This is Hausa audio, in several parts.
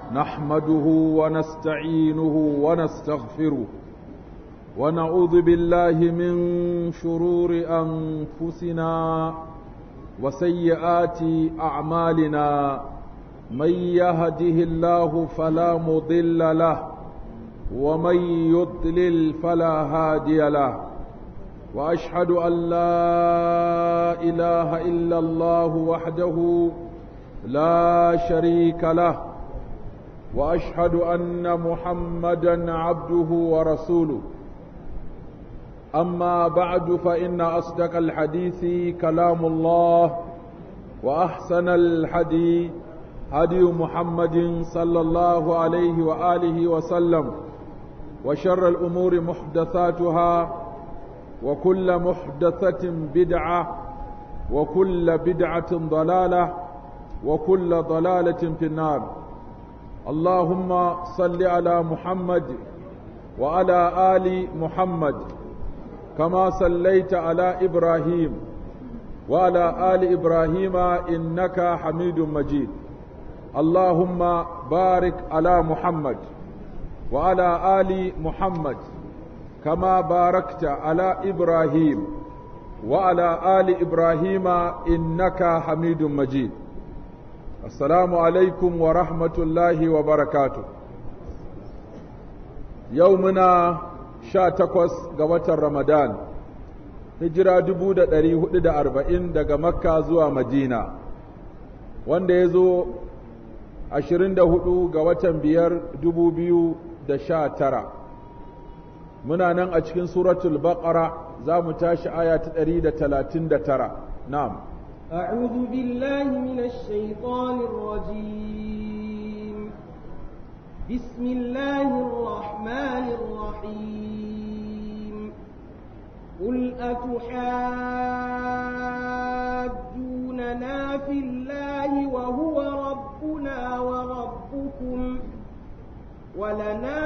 نحمده ونستعينه ونستغفره ونعوذ بالله من شرور أنفسنا وسيئات أعمالنا من يهده الله فلا مضل له ومن يضلل فلا هادي له واشهد ان لا اله الا الله وحده لا شريك له واشهد ان محمدا عبده ورسوله اما بعد فان اصدق الحديث كلام الله واحسن الحديث هدي محمد صلى الله عليه واله وسلم وشر الامور محدثاتها وكل محدثة بدعة وكل بدعة ضلالة وكل ضلالة في النار اللهم صل على محمد وعلى آل محمد كما صليت على إبراهيم وعلى آل إبراهيم إنك حميد مجيد اللهم بارك على محمد وعلى آل محمد كما باركت على إبراهيم وعلى آل إبراهيم إنك حميد مجيد السلام عليكم ورحمة الله وبركاته يومنا شاتكوس قوة رمضان hijira dubu da ɗari hudu da arba'in daga makka zuwa madina wanda ya zo ashirin da hudu ga watan biyar dubu biyu da sha tara muna nan a cikin suratul baqara za mu tashi aya ta ɗari da talatin da tara na'am أعوذ بالله من الشيطان الرجيم بسم الله الرحمن الرحيم قل أتحاجوننا في الله وهو ربنا وربكم ولنا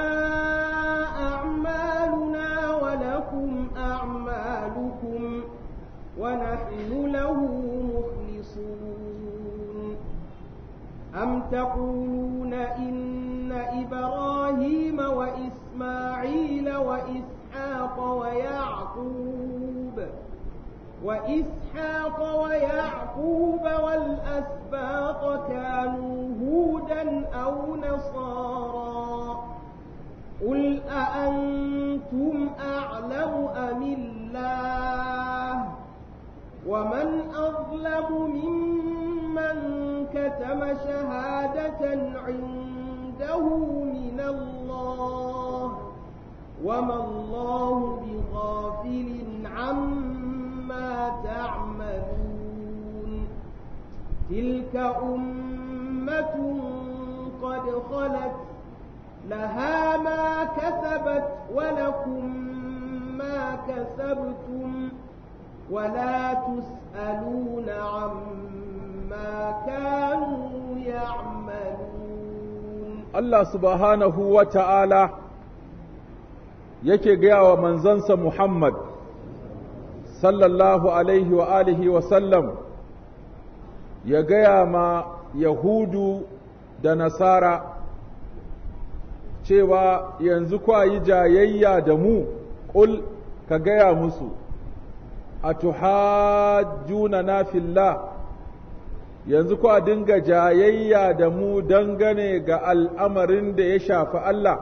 أعمالنا ولكم أعمالكم ونحن له مخلصون أم تقولون إن إبراهيم وإسماعيل وإسحاق ويعقوب وإسحاق ويعقوب والأسباط كانوا هودا أو نصارى قل أأنتم أعلم أم الله ومن أظلم ممن كتم شهادة عنده من الله وما الله بغافل عما تعملون تلك أمة قد خلت لها ما كسبت ولكم ما كسبتم ولا تسألون عما كانوا يعملون الله سبحانه وتعالى yake gaya wa manzansa Muhammad sallallahu alaihi wa alihi wa sallam ya gaya ma Yahudu da Nasara cewa yanzu kwa yi jayayya da mu ƙul ka gaya musu a tuhajjuna na fillah yanzu kwa dinga jayayya da mu dangane ga al'amarin da ya shafi Allah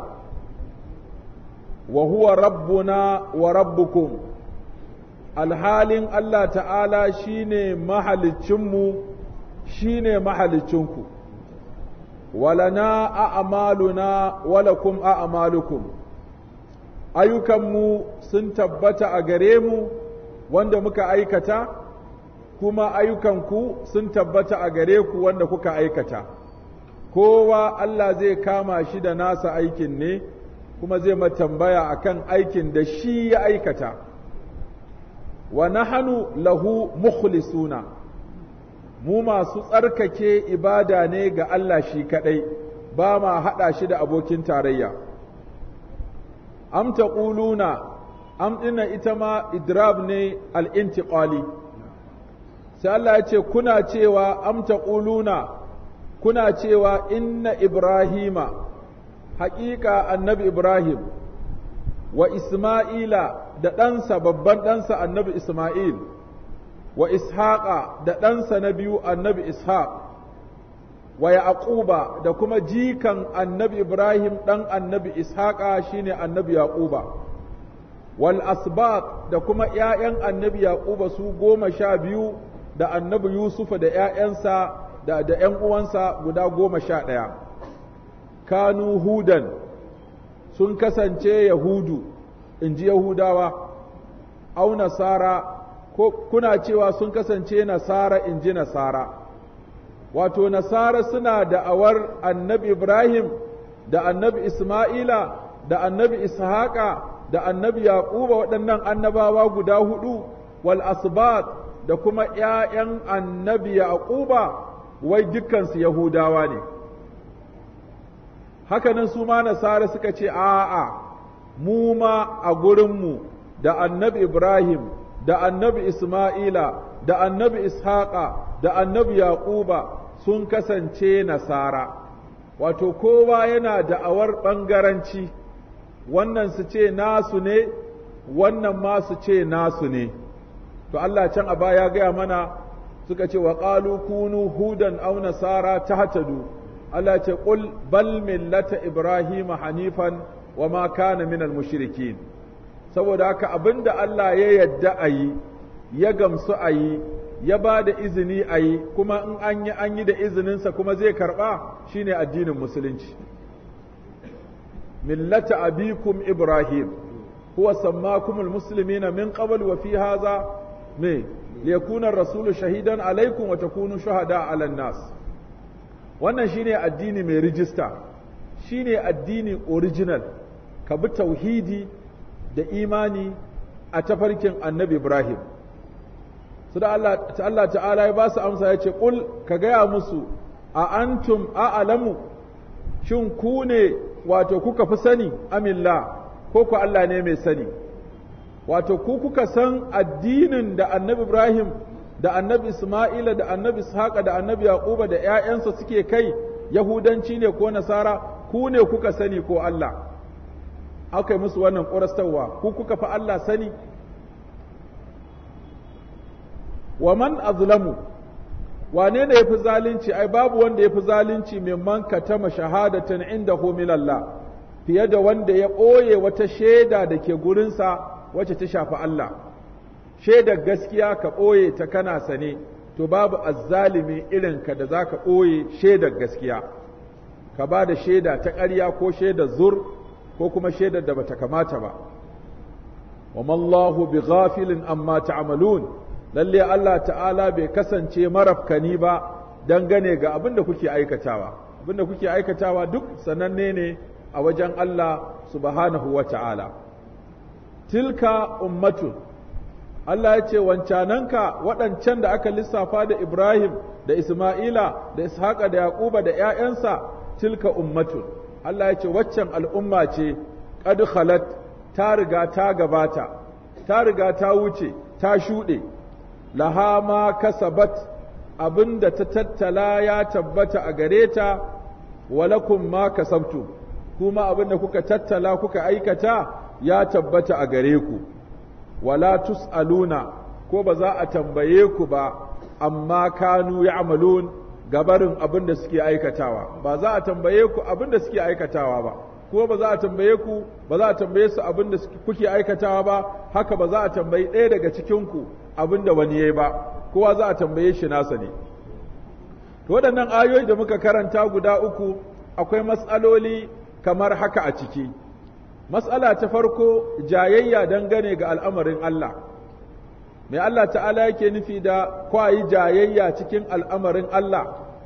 wa huwa rabbuna wa rabbukum alhalin Allah ta'ala shine mahalicinmu shine mahalicinku walana a'maluna walakum a'malukum ayyukanmu sun tabbata a gare mu wanda muka aikata kuma ayyukanku sun tabbata a gare ku wanda kuka aikata kowa Allah zai kama shi da nasa aikin ne kuma zai matambaya akan aikin da shi ya aikata wa nahanu lahu mukhlisuna mu masu tsarkake ibada ne ga Allah shi kaɗai, ba ma haɗa shi da abokin tarayya. Am taquluna am ɗina ita ma idrab ne al'intiƙali, sai Allah ya ce, Kuna cewa am taquluna kuna cewa inna ibrahima haƙiƙa annabi ibrahim wa isma'ila da ɗansa babban ɗansa annabi isma'il wa ishaqa da ɗansa na biyu annabi ishaq wa yaquba da kuma jikan annabi ibrahim ɗan annabi ishaqa shine annabi yaquba wal asbaq da kuma ƴaƴan annabi yaquba su goma sha biyu da annabi yusufa da ƴaƴansa da da ƴan uwansa guda goma sha ɗaya kanu hudan sun kasance yahudu in ji yahudawa au nasara ko kuna cewa sun kasance nasara in ji nasara wato nasara suna da'awar annabi ibrahim da annabi isma'ila da annabi ishaqa da annabi yaquba waɗannan annabawa guda hudu wal asbat da kuma ƴaƴan annabi yaquba wai dukkansu yahudawa ne hakanan su ma nasara suka ce a'a mu ma a gurinmu da annabi ibrahim da annabi isma'ila da annabi ishaqa da annabi yaquba sun kasance nasara wato kowa yana da'awar ɓangaranci wannan su ce nasu ne wannan ma su ce nasu ne to Allah can a baya gaya mana suka ce wa qalu kunu hudan aw nasara tahtadu Allah ce qul bal millata ibrahima hanifan wa ma kana minal mushrikin saboda haka abinda Allah ya yadda a yi ya gamsu a yi ya ba da izini a yi kuma in an yi an yi da izininsa kuma zai karɓa shine addinin musulunci millata abikum ibrahim huwa sammakumul muslimina min qabl wa fi hadha me liyakuna ar-rasulu shahidan alaikum wa takunu shuhada 'ala nas wannan shine addini mai rijista shine addini original ka bi tauhidi da imani a tafarkin annabi Ibrahim. Su da Allah ta'ala ya ba su amsa ya ce, Ƙul ka gaya musu, a antum a'alamu, shin ku ne wato kuka fi sani, amillah, ko ku Allah ne mai sani. Wato ku kuka san addinin da annabi Ibrahim da annabi Ismaila da annabi Ishaqa da annabi Yaquba da ‘ya'yansa suke kai, Yahudanci ne ko Nasara, ku ne kuka sani ko Allah. aka yi musu wannan ƙorastarwa ku kuka fi Allah sani wa man azlamu wane ne ya fi zalunci ai babu wanda ya fi zalunci mimman katama shahadatan inda min Allah fiye da wanda ya ɓoye wata shaida da ke gurinsa wacce ta shafi Allah shaidar gaskiya ka ɓoye ta kana sane to babu azzalimi irinka da za ka ɓoye shaidar gaskiya ka ba da shaida ta ƙarya ko shaidar zur ko kuma shaidar da bata kamata ba wa mallahu bi ghafilin amma ta'malun lalle Allah ta'ala bai kasance marafkani ba dangane ga abin da kuke aikatawa abin da kuke aikatawa duk sananne ne a wajen Allah subhanahu wa ta'ala tilka ummatun Allah ya ce wancananka waɗancan da aka lissafa da Ibrahim da Isma'ila da Ishaqa da Yaquba da ‘ya'yansa tilka ummatun Allah ya ce waccan al'umma ce qad khalat ta riga ta gabata ta riga ta wuce ta shuɗe laha ma kasabat abinda ta tattala ya tabbata a gare ta walakum ma kasabtu kuma abinda kuka tattala kuka aikata ya tabbata a gare ku wala tus'aluna ko ba za a tambaye ku ba amma kanu ya'malun gabarin abin da suke aikatawa ba za a tambaye ku abin da suke aikatawa ba ko ba za a tambaye ku ba za a tambaye su abin da kuke aikatawa ba haka ba za a tambayi ɗaya daga cikin ku abin da wani yayi ba kowa za a tambaye shi nasa ne to waɗannan ayoyi da muka karanta guda uku akwai matsaloli kamar haka a ciki matsala ta farko jayayya dangane ga al'amarin Allah mai Allah ta'ala yake nufi da kwayi jayayya cikin al'amarin Allah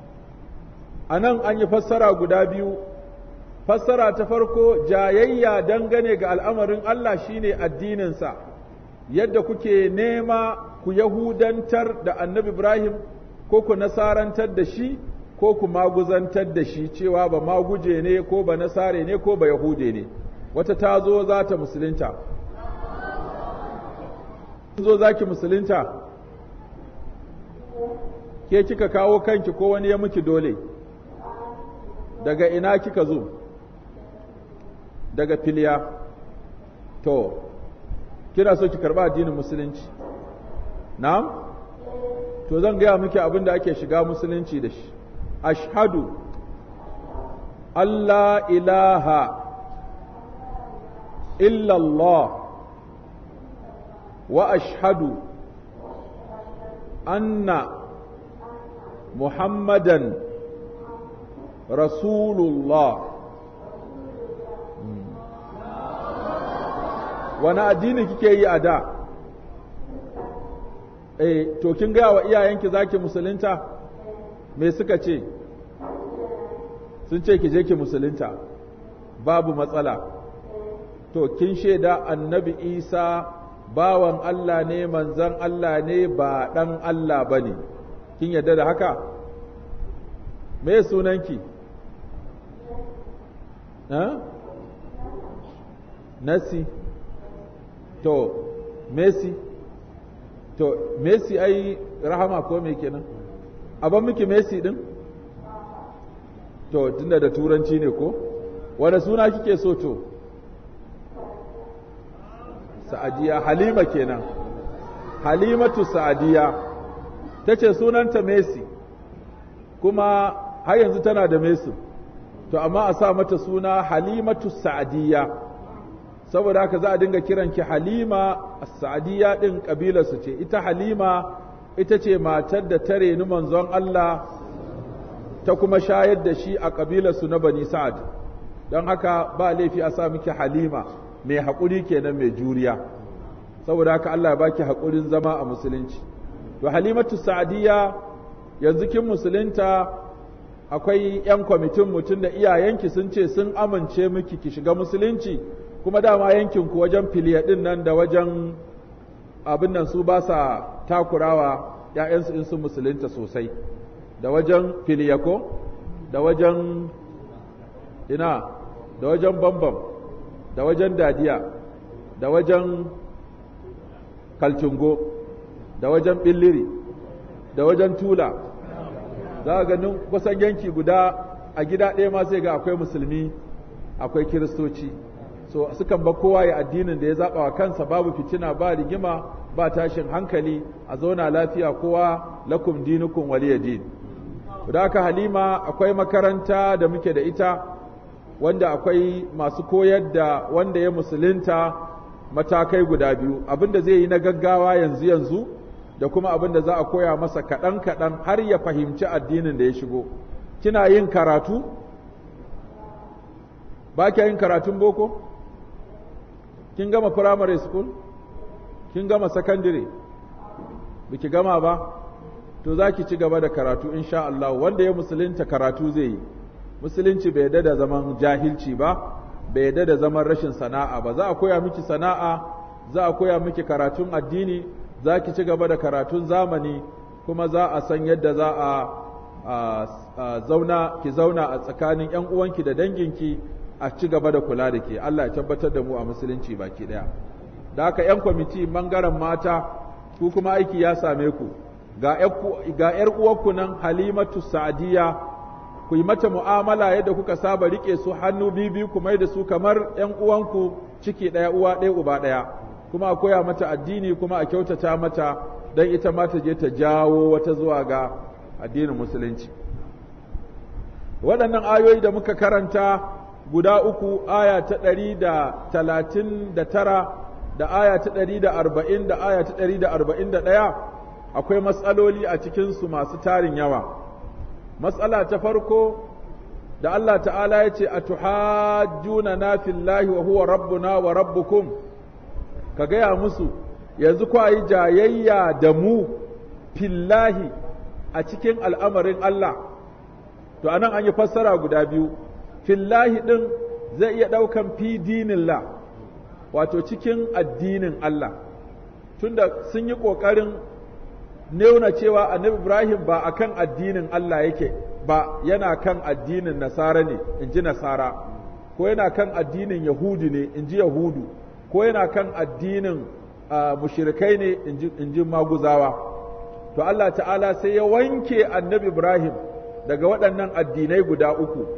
a nan an yi fassara guda biyu fassara ta farko jayayya dangane ga al'amarin Allah shine addininsa yadda kuke nema ku yahudantar da annabi Ibrahim ko ku nasarantar da shi ko ku maguzantar da shi cewa ba maguje ne ko ba nasare ne ko ba yahude ne wata ta zo za ta musulunta zo za ki musulunta ke kika kawo kanki ko wani ya miki dole daga ina kika zo daga filiya to kina so ki karba addinin musulunci na'am to zan gaya miki abin da ake shiga musulunci da shi ashhadu Allah ilaha illallah wa ashhadu anna muhammadan rasulullah wani addini kike yi a da eh to kin gaya wa iyayenki zaki musulunta me suka ce sun ce ki je ki musulunta babu matsala to kin shaida annabi isa bawan Allah ne manzan Allah ne ba ɗan Allah ba ne kin yarda da haka me sunanki ha? nasi to messi to messi ai rahama ko me kenan abin miki messi din to tunda da turanci ne ko wanda suna kike so to sa'adiya halima kenan halimatu sa'adiya ta ce sunanta messi kuma har yanzu tana da messi to amma a sa mata suna halimatu sa'adiya saboda haka za a dinga kiranki halima sa'adiya din kabilarsu ce ita halima ita ce matar da ta reni manzon Allah ta kuma shayar da shi a kabilarsu na bani sa'ad don haka ba laifi a sa miki halima mai haƙuri kenan mai juriya saboda haka Allah ya baki haƙurin zama a musulunci to halimatu sa'adiyya yanzu kin musulunta akwai 'yan kwamitin mutum da iyayenki sun ce sun amince miki ki shiga musulunci kuma dama yankinku wajen filiya ɗin nan da wajen abin nan su ba sa takurawa ‘ya'yansu in sun musulunta sosai da wajen filiya ko da wajen ina da wajen bambam da wajen dadiya da wajen kalcungo da wajen billiri da wajen tula za a ganin kusan yanki guda a gida ɗaya ma sai ga akwai musulmi akwai kiristoci so sukan ba kowa ya addinin da ya zaɓa wa kansa babu fitina ba rigima ba tashin hankali a zauna lafiya kowa lakum dinukum waliya din da haka halima akwai makaranta da muke da ita wanda akwai masu koyar da wanda ya musulunta matakai guda biyu abinda zai yi na gaggawa yanzu yanzu da kuma abinda za a koya masa kaɗan kaɗan har ya fahimci addinin da ya shigo kina yin karatu ba kya yin karatun boko kin gama primary school kin gama secondary biki gama ba to za ki ci gaba da karatu insha Allah wanda ya musulunta karatu zai yi musulunci bai yadda da zaman jahilci ba bai yadda da zaman rashin sana'a ba za a koya miki sana'a za a koya miki karatun addini za ki ci gaba da karatun zamani kuma za a san yadda za a zauna ki zauna a tsakanin 'yan uwanki da danginki a ci gaba da kula da ke Allah ya tabbatar da mu a musulunci baki daya da haka 'yan kwamiti bangaren mata ku kuma aiki ya same ku ga 'yar uwarku nan halimatu sa'adiyya ku yi mata mu'amala yadda kuka saba rike su hannu bibi ku mai da su kamar ‘yan uwanku ciki ɗaya uwa ɗaya uba ɗaya kuma a koya mata addini kuma a kyautata mata don ita ma ta je ta jawo wata zuwa ga addinin musulunci waɗannan ayoyi da muka karanta guda uku aya ta ɗari da talatin da tara da aya ta ɗari da arba'in da aya ta ɗari da arba'in da ɗaya akwai matsaloli a cikinsu masu tarin yawa matsala ta farko da Allah ta'ala ya ce a tuhajjuna na fillahi wa huwa rabbuna wa rabbukum ka gaya musu yanzu kwa yi jayayya da mu fillahi a cikin al'amarin Allah to anan an yi fassara guda biyu fillahi ɗin zai iya ɗaukan fi dinillah wato cikin addinin Allah tunda sun yi ƙoƙarin nuna cewa annabi Ibrahim ba a kan addinin Allah yake ba yana kan addinin Nasara ne in ji Nasara ko yana kan addinin Yahudu ne in ji Yahudu ko yana kan addinin mushirikai ne in ji Maguzawa to Allah ta'ala sai ya wanke annabi Ibrahim daga waɗannan addinai guda uku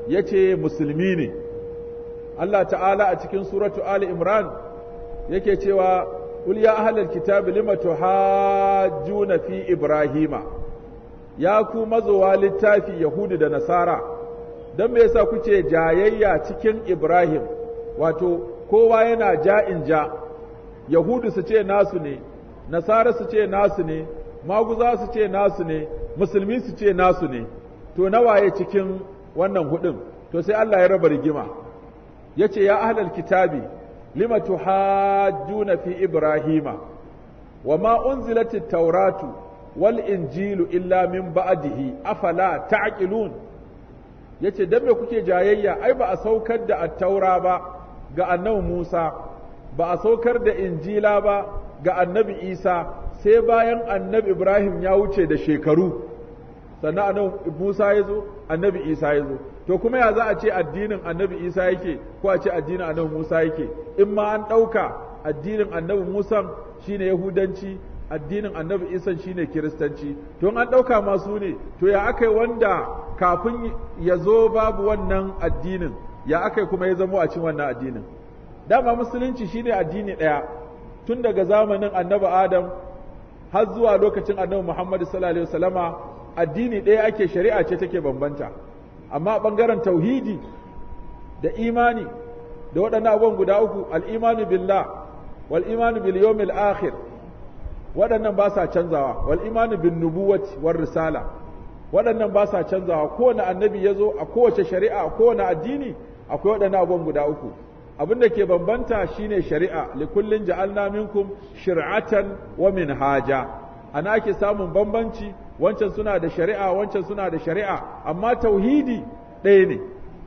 yace musulmi ne Allah ta'ala a cikin suratu Ali Imran yake cewa qul ya ahlal kitabi lima tuhajjuna fi ibrahima ya ku mazowa littafi yahudu da nasara don me yasa kuke jayayya cikin ibrahim wato kowa yana ja'in ja yahudu su ce nasu ne nasara su ce nasu ne maguza su ce nasu ne musulmi su ce nasu ne to nawaye cikin wannan hudun to sai Allah ya raba rigima yace ya ahlal kitabi lima tuhajjuna fi ibrahima wama unzilat at-tauratu wal injilu illa min ba'dihi afala ta'qilun yace dan me kuke jayayya ai ba a saukar da at-taura ba ga annabi Musa ba a saukar da injila ba ga annabi Isa sai bayan annabi Ibrahim ya wuce da shekaru sannan annabi Musa ya zo annabi Isa ya zo to kuma ya za a ce addinin annabi Isa yake ko a ce addinin annabi Musa yake in ma an ɗauka addinin annabi Musa shine Yahudanci addinin annabi Isa shine Kiristanci to an ɗauka masu ne to ya aka wanda kafin ya zo babu wannan addinin ya aka kuma ya zamo a cin wannan addinin dama musulunci shine addini ɗaya tun daga zamanin annabi Adam har zuwa lokacin annabi Muhammad sallallahu alaihi wasallama addini ɗaya ake shari'a ce take bambanta amma ɓangaren tauhidi da imani da waɗannan abubuwan guda uku al'imanu billah wal imanu bil yawmil akhir waɗannan ba sa canzawa wal imanu bin nubuwati war risala waɗannan ba sa canzawa kowane annabi ya zo a kowace shari'a a kowane addini akwai waɗannan abubuwan guda uku abin da ke bambanta shine shari'a likullin ja'alna minkum shir'atan wa minhaja ana ake samun bambanci wancan suna da shari'a wancan suna da shari'a amma tauhidi ɗaya ne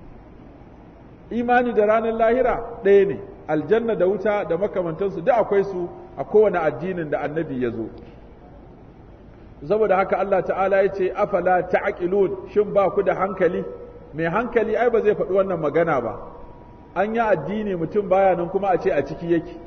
imani da ranar lahira ɗaya ne aljanna da wuta da makamantansu duk akwai su a kowane addinin da annabi ya zo saboda haka Allah ta'ala ya ce afala ta'qilun shin ba ku da hankali mai hankali ai ba zai faɗi wannan magana ba an yi addini mutum baya nan kuma a ce a ciki yake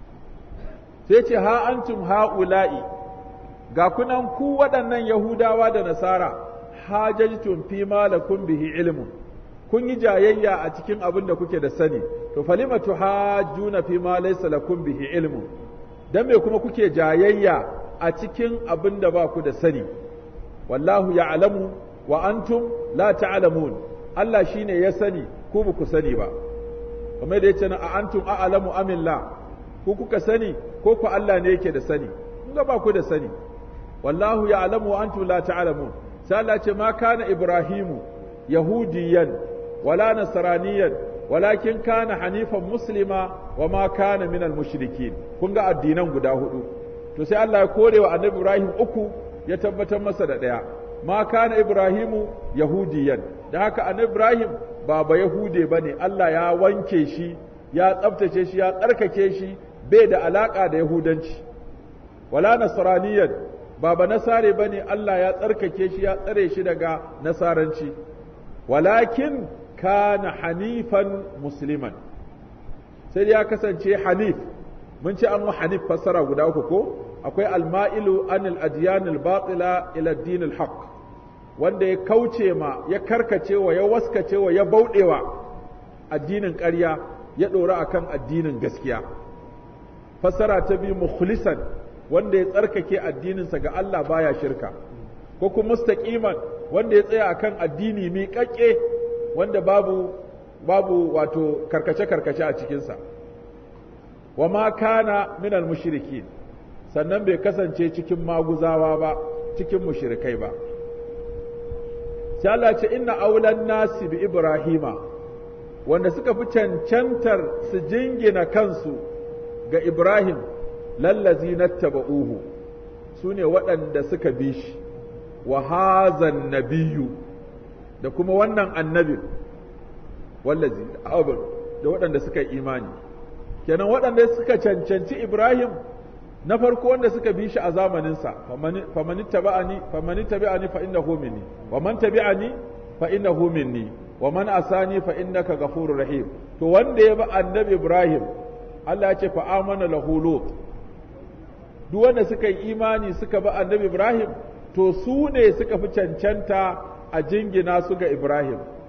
sai ce ha antum ha'ula'i ga kunan ku waɗannan Yahudawa da Nasara hajajtum fi ma lakum bihi ilmun kun yi jayayya a cikin abin da kuke da sani to falima tuhajjuna fi ma laysa lakum bihi ilmun dan me kuma kuke jayayya a cikin abin da ba ku da sani wallahu ya'lamu wa antum la ta'lamun Allah shine ya sani ku ba ku sani ba kamar da yace na a antum a'lamu amillah ku kuka sani ko ku Allah ne yake da sani kun ga ba ku da sani wallahu ya'lamu wa antum la ta'lamun sai Allah ce ma kana ibrahimu yahudiyan wala nasraniyan walakin kana hanifan muslima wa ma kana minal mushrikin kun ga addinan guda hudu to sai Allah ya kore wa annabi Ibrahim uku ya tabbatar masa da daya ma kana ibrahimu yahudiyan da haka annabi Ibrahim ba ba yahude bane Allah ya wanke shi ya tsabtace shi ya tsarkake shi bai da alaka da yahudanci wala nasraniyan ba ba nasare bane Allah ya tsarkake shi ya tsare shi daga nasaranci walakin kana hanifan musliman sai ya kasance hanif mun ce an wa hanif fassara guda uku ko akwai alma'ilu anil adyanil batila ila ad haq wanda ya kauce ma ya karkace wa ya waskace wa ya bauɗewa addinin ƙarya ya ɗora akan addinin gaskiya fassara ta biyu mukhlisan wanda ya tsarkake addininsa ga Allah baya shirka ko kuma mustaqiman wanda ya tsaya akan addini miƙaƙƙe wanda babu babu wato karkace-karkace a cikinsa wa ma kana minal mushrikin sannan bai kasance cikin maguzawa ba cikin mushrikai ba sai Allah ce inna aulan nasi bi ibrahima wanda suka fi cancantar su jingina kansu ga ibrahim lallazi nattaba'uhu su ne waɗanda suka bi shi wa hazan nabiyu da kuma wannan annabin wallazi abin da waɗanda suka yi imani kenan waɗanda suka cancanci Ibrahim na farko wanda suka bi shi a zamaninsa famani tabi'ani famani tabi'ani fa innahu minni wa man tabi'ani fa innahu minni wa man asani fa innaka ghafurur rahim to wanda ya bi annabi Ibrahim Allah ya ce fa amana lahu lut duk wanda suka yi imani suka bi annabi Ibrahim to su ne suka fi cancanta a jingina su ga Ibrahim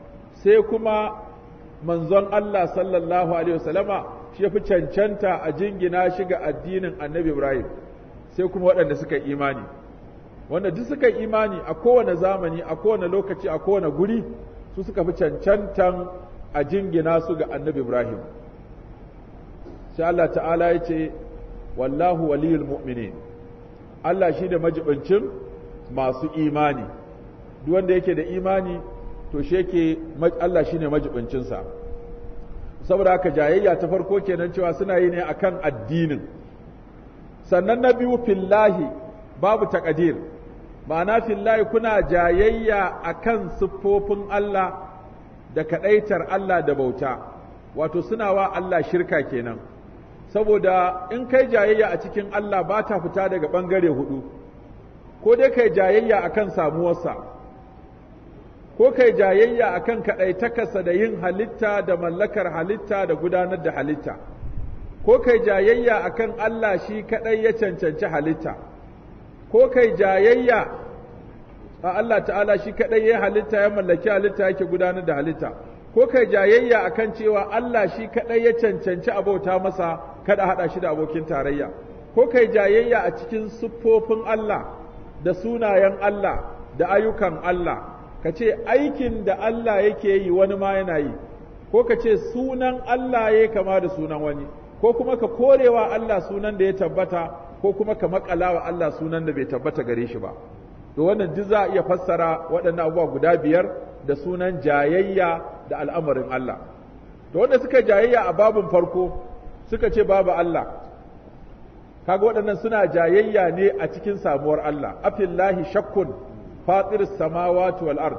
sai kuma manzon Allah sallallahu alaihi wasallama shi ya fi cancanta a jingina shi ga addinin annabi Ibrahim sai kuma waɗanda suka imani wanda duk suka imani a kowane zamani a kowane lokaci a kowane guri su suka fi cancantan a jingina su ga annabi Ibrahim sai Allah ta'ala ya ce wallahu waliyul mu'minin Allah shi da majibincin masu imani duk wanda yake da imani to shi yake Allah shi ne majibincinsa saboda haka jayayya ta farko kenan cewa suna yi ne akan addinin sannan na biyu fillahi babu takadir ma'ana fillahi kuna jayayya akan siffofin Allah da kadaitar Allah da bauta wato suna wa Allah shirka kenan saboda in kai jayayya a cikin Allah ba ta fita daga ɓangare hudu ko dai kai jayayya akan samuwarsa ko kai jayayya akan kaɗaitakarsa da yin halitta da mallakar halitta da gudanar da halitta ko kai jayayya akan Allah shi kaɗai ya cancanci halitta ko kai jayayya a Allah ta'ala shi kaɗai ya halitta ya mallaki halitta yake gudanar da halitta ko kai jayayya akan cewa Allah shi kaɗai ya cancanci abauta masa kada haɗa shi da abokin tarayya ko kai jayayya a cikin siffofin Allah da sunayen Allah da ayyukan Allah ka ce aikin da Allah yake yi wani ma yana yi ko ka ce sunan Allah ya kama da sunan wani ko kuma ka korewa Allah sunan da ya tabbata ko kuma ka makalawa Allah sunan da bai tabbata gare shi ba to wannan duk za a iya fassara waɗannan abubuwa guda biyar da sunan jayayya da al'amarin Allah to wanda suka jayayya a babin farko suka ce babu Allah kaga waɗannan suna jayayya ne a cikin samuwar Allah afillahi shakkun fatir samawati wal ard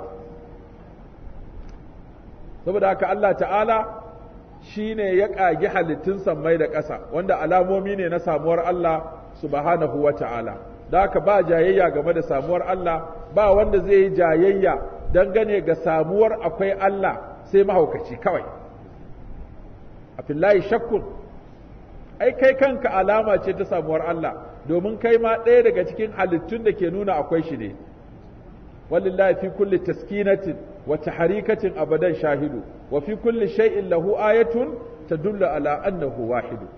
saboda haka Allah ta'ala shine ya ƙagi halittun sammai da ƙasa wanda alamomi ne na samuwar Allah subhanahu wa ta'ala da haka ba jayayya game da samuwar Allah ba wanda zai yi jayayya dangane ga samuwar akwai Allah sai mahaukaci kawai a fillahi shakkun ai kai kanka alama ce ta samuwar Allah domin kai ma ɗaya daga cikin halittun da ke nuna akwai shi ne walillahi fi kulli taskinatin wa taharikatin abadan shahidu wa fi kulli shay'in lahu ayatun tadullu ala annahu wahidu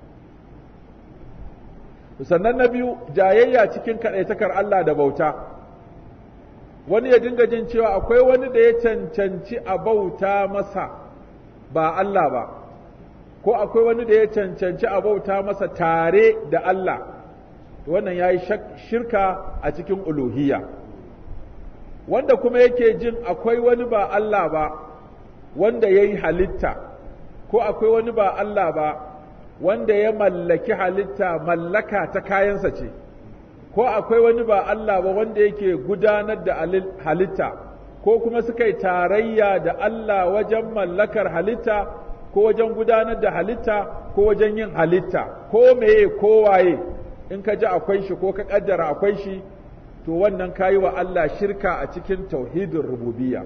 sannan na biyu jayayya cikin kaɗaitakar Allah da bauta wani ya dinga jin cewa akwai wani da ya cancanci a bauta masa ba Allah ba ko akwai wani da ya cancanci a bauta masa tare da Allah wannan ya yi shirka a cikin uluhiyya wanda kuma yake jin akwai wani ba Allah ba wanda ya yi halitta ko akwai wani ba Allah ba wanda ya mallaki halitta mallaka ta kayansa ce ko akwai wani ba Allah ba wanda yake gudanar da halitta ko kuma suka yi tarayya da Allah wajen mallakar halitta ko wajen gudanar da halitta ko wajen yin halitta ko meye ko waye in ka ji akwai shi ko ka kaddara akwai shi to wannan kayi wa Allah shirka a cikin tauhidin rububiyya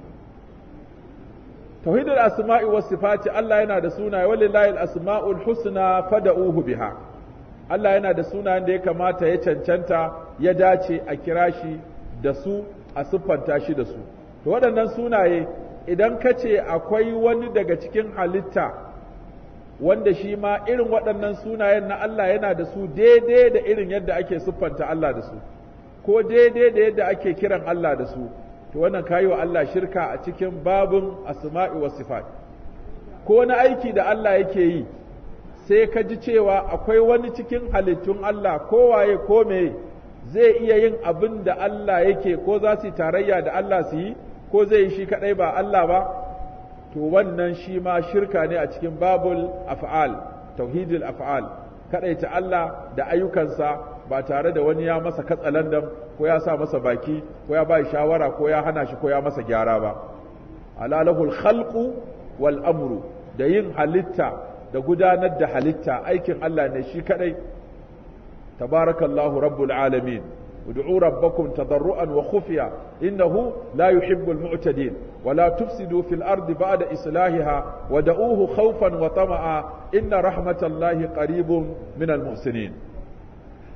tauhidul asma'i was sifati Allah yana da sunaye walillahi al-asma'ul husna fad'uhu biha Allah yana da sunayen da ya kamata ya cancanta ya dace a kira shi da su a siffanta shi da su to waɗannan sunaye idan ka ce akwai wani daga cikin halitta wanda shi ma irin waɗannan sunayen na Allah yana da su daidai da irin yadda ake siffanta Allah da su ko daidai da yadda ake kiran Allah da su to wannan kayi wa Allah shirka a cikin babin asma'i was sifat ko wani aiki da Allah yake yi sai ka ji cewa akwai wani cikin halittun Allah kowaye ko me zai iya yin abin da Allah yake ko za su yi tarayya da Allah su yi ko zai yi shi kadai ba Allah ba to wannan shi ma shirka ne a cikin babul af'al tauhidul af'al kadaita Allah da ayyukansa ba tare da wani ya masa katsalandan ko ya sa masa baki ko ya bai shawara ko ya hana shi ko ya masa gyara ba alalahul khalqu wal amru da yin halitta da gudanar da halitta aikin Allah ne shi kadai tabarakallahu rabbul alamin ادعوا ربكم تضرعا وخفيا إنه لا يحب المعتدين ولا تفسدوا في الأرض بعد إصلاحها ودعوه خوفا وطمعا إن رحمة الله قريب من المحسنين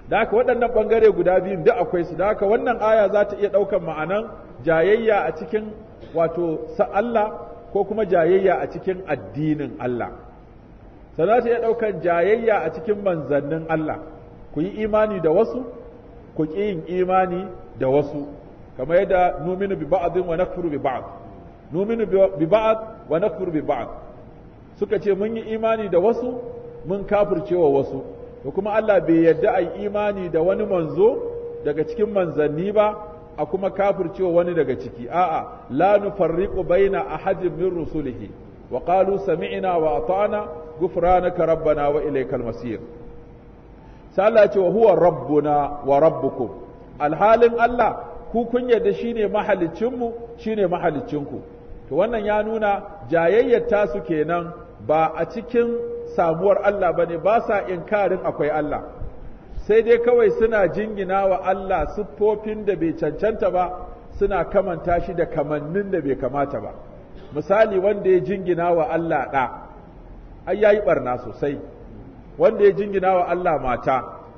da haka waɗannan ɓangare guda biyun duk akwai su da haka wannan aya za ta iya ɗaukan ma'anan jayayya a cikin wato sa Allah ko kuma jayayya a cikin addinin Allah sannan ta iya ɗaukan jayayya a cikin manzannin Allah ku yi imani da wasu ku ƙi yin imani da wasu kamar yadda numinu bi ba'dhin wa nakfuru bi ba'd numinu bi ba'd wa nakfuru bi ba'd suka ce mun yi imani da wasu mun kafircewa wasu to kuma Allah bai yarda a yi imani da wani manzo daga cikin manzanni ba a kuma kafircewa wani daga ciki a'a la nufarriqu baina ahadin min rusulihi wa qalu sami'na wa ata'na ghufranaka rabbana wa ilaykal masir sai Allah ce wa huwa rabbuna wa rabbukum alhalin Allah ku kun yarda shine mahalicinmu shine mahalicinku to wannan ya nuna jayayyar tasu kenan ba a cikin samuwar Allah bane ba sa inkarin akwai Allah sai dai kawai suna jingina wa Allah siffofin da bai cancanta ba suna kamanta shi da kamannin da bai kamata ba misali wanda ya jingina wa Allah ɗa ai yayi barna sosai wanda ya jingina wa Allah mata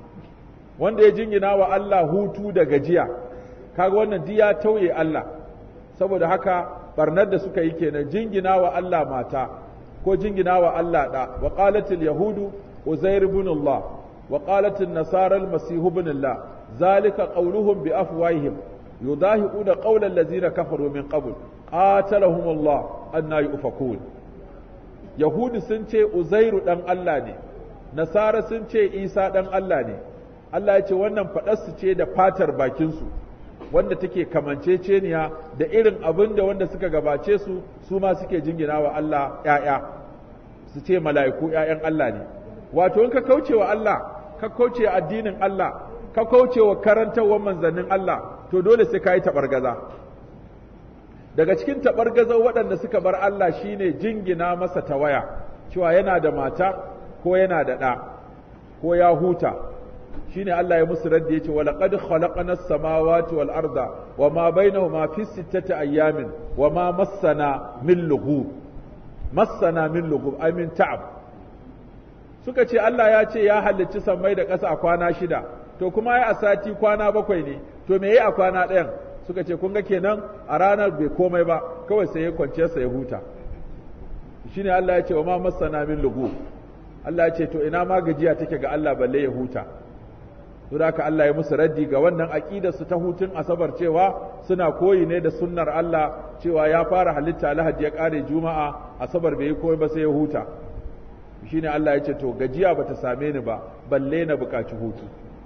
wanda ya jingina wa Allah hutu da gajiya kaga wannan duk ya tauye Allah saboda haka barnar da suka yi kenan jingina wa Allah mata ko jingina wa Allah da wa qalatil yahudu uzair ibn Allah wa qalatil nasara al-masih ibn Allah zalika qawluhum bi afwahihim yudahiquna qawla allazina kafaru min qabl qatalahum Allah anna yufakun yahudu sun ce uzairu dan Allah ne nasara sun ce isa dan Allah ne Allah ya ce wannan faɗarsu ce da fatar bakinsu wanda take kamanceceniya da irin abin da wanda suka gabace su su ma suke jingina wa Allah ‘ya'ya su ce mala'iku ‘ya'yan Allah ne wato in ka kauce wa Allah ka kauce addinin Allah ka kauce wa karantarwar manzannin Allah to dole sai ka yi taɓargaza daga cikin taɓargazar waɗanda suka bar Allah shine jingina masa tawaya cewa yana da mata ko yana da ɗa ko ya huta shine Allah ya musu radda yace wala qad khalaqna as-samawati wal arda wama bainahuma fi sittati ayamin wama massana min lughub massana min lughub ay min ta'ab suka ce Allah ya ce ya halicci sammai da ƙasa a kwana shida to kuma ya a sati kwana bakwai ne to me yayi a kwana ɗayan suka ce kun ga kenan a ranar bai komai ba kawai sai ya kwance sa ya huta shine Allah ya ce wama massana min lughub Allah ya ce to ina ma gajiya take ga Allah balle ya huta to da Allah ya musu raddi ga wannan aqidar su ta hutun asabar cewa suna koyi ne da sunnar Allah cewa ya fara halitta Alhaji ya kare Juma'a asabar bai yi koyi ba sai ya huta shine Allah ya ce to gajiya bata same ni ba balle na bukaci hutu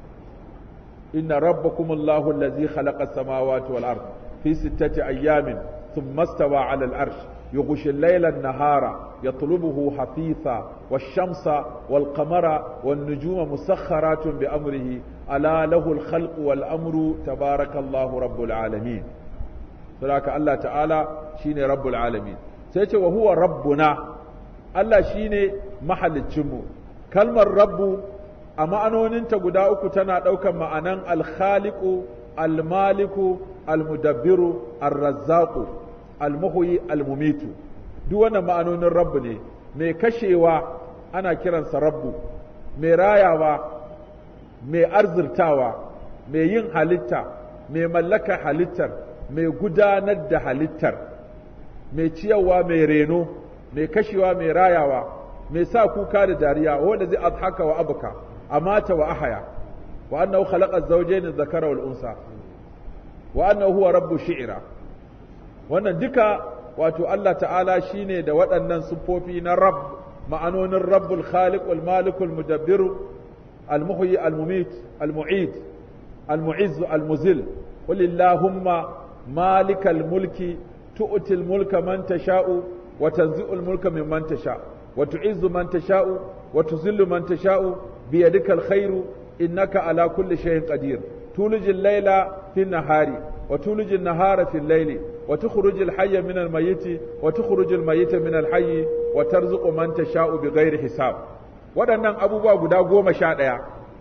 inna rabbakumullahu allazi khalaqa as-samawati wal ard fi sittati ayyamin thumma istawa 'ala al-arsh يغشي الليل النهار يطلبه حثيثا والشمس والقمر والنجوم مسخرات بأمره ألا له الخلق والأمر تبارك الله رب العالمين فلاك الله تعالى شيني رب العالمين سيتي وهو ربنا الله شيني محل الجمو كلمة رب أما أنون انت قداؤك تنا دوكا معنا الخالق المالك المدبر الرزاق almuhuyi almumitu duk wannan ma'anonin rabbu ne mai kashewa ana kiransa rabbu mai rayawa mai arzirtawa mai yin halitta mai mallaka halittar mai gudanar da halittar mai ciyarwa mai reno mai kashewa mai rayawa mai sa kuka da dariya wanda zai adhaka wa abuka amata wa ahaya wa annahu khalaqa az-zawjayn adh-dhakara wal unsa wa annahu huwa rabbu shi'ra wannan duka wato Allah ta'ala shine da waɗannan siffofi na rabb ma'anonin rabbul khaliq wal malikul mudabbir al muhyi al mumit al mu'id al mu'izz al muzil qul illahumma malikal mulki tu'ti al mulka man tasha'u wa tanzi'u al mulka mimman tasha wa tu'izzu man tasha'u wa tuzillu man tasha'u bi yadika al khairu innaka ala kulli shay'in qadir tulijil layla fi nahari وتولج النهار في الليل وتخرج الحي من الميت وتخرج الميت من الحي وترزق من تشاء بغير حساب waɗannan abubuwa guda goma sha ɗaya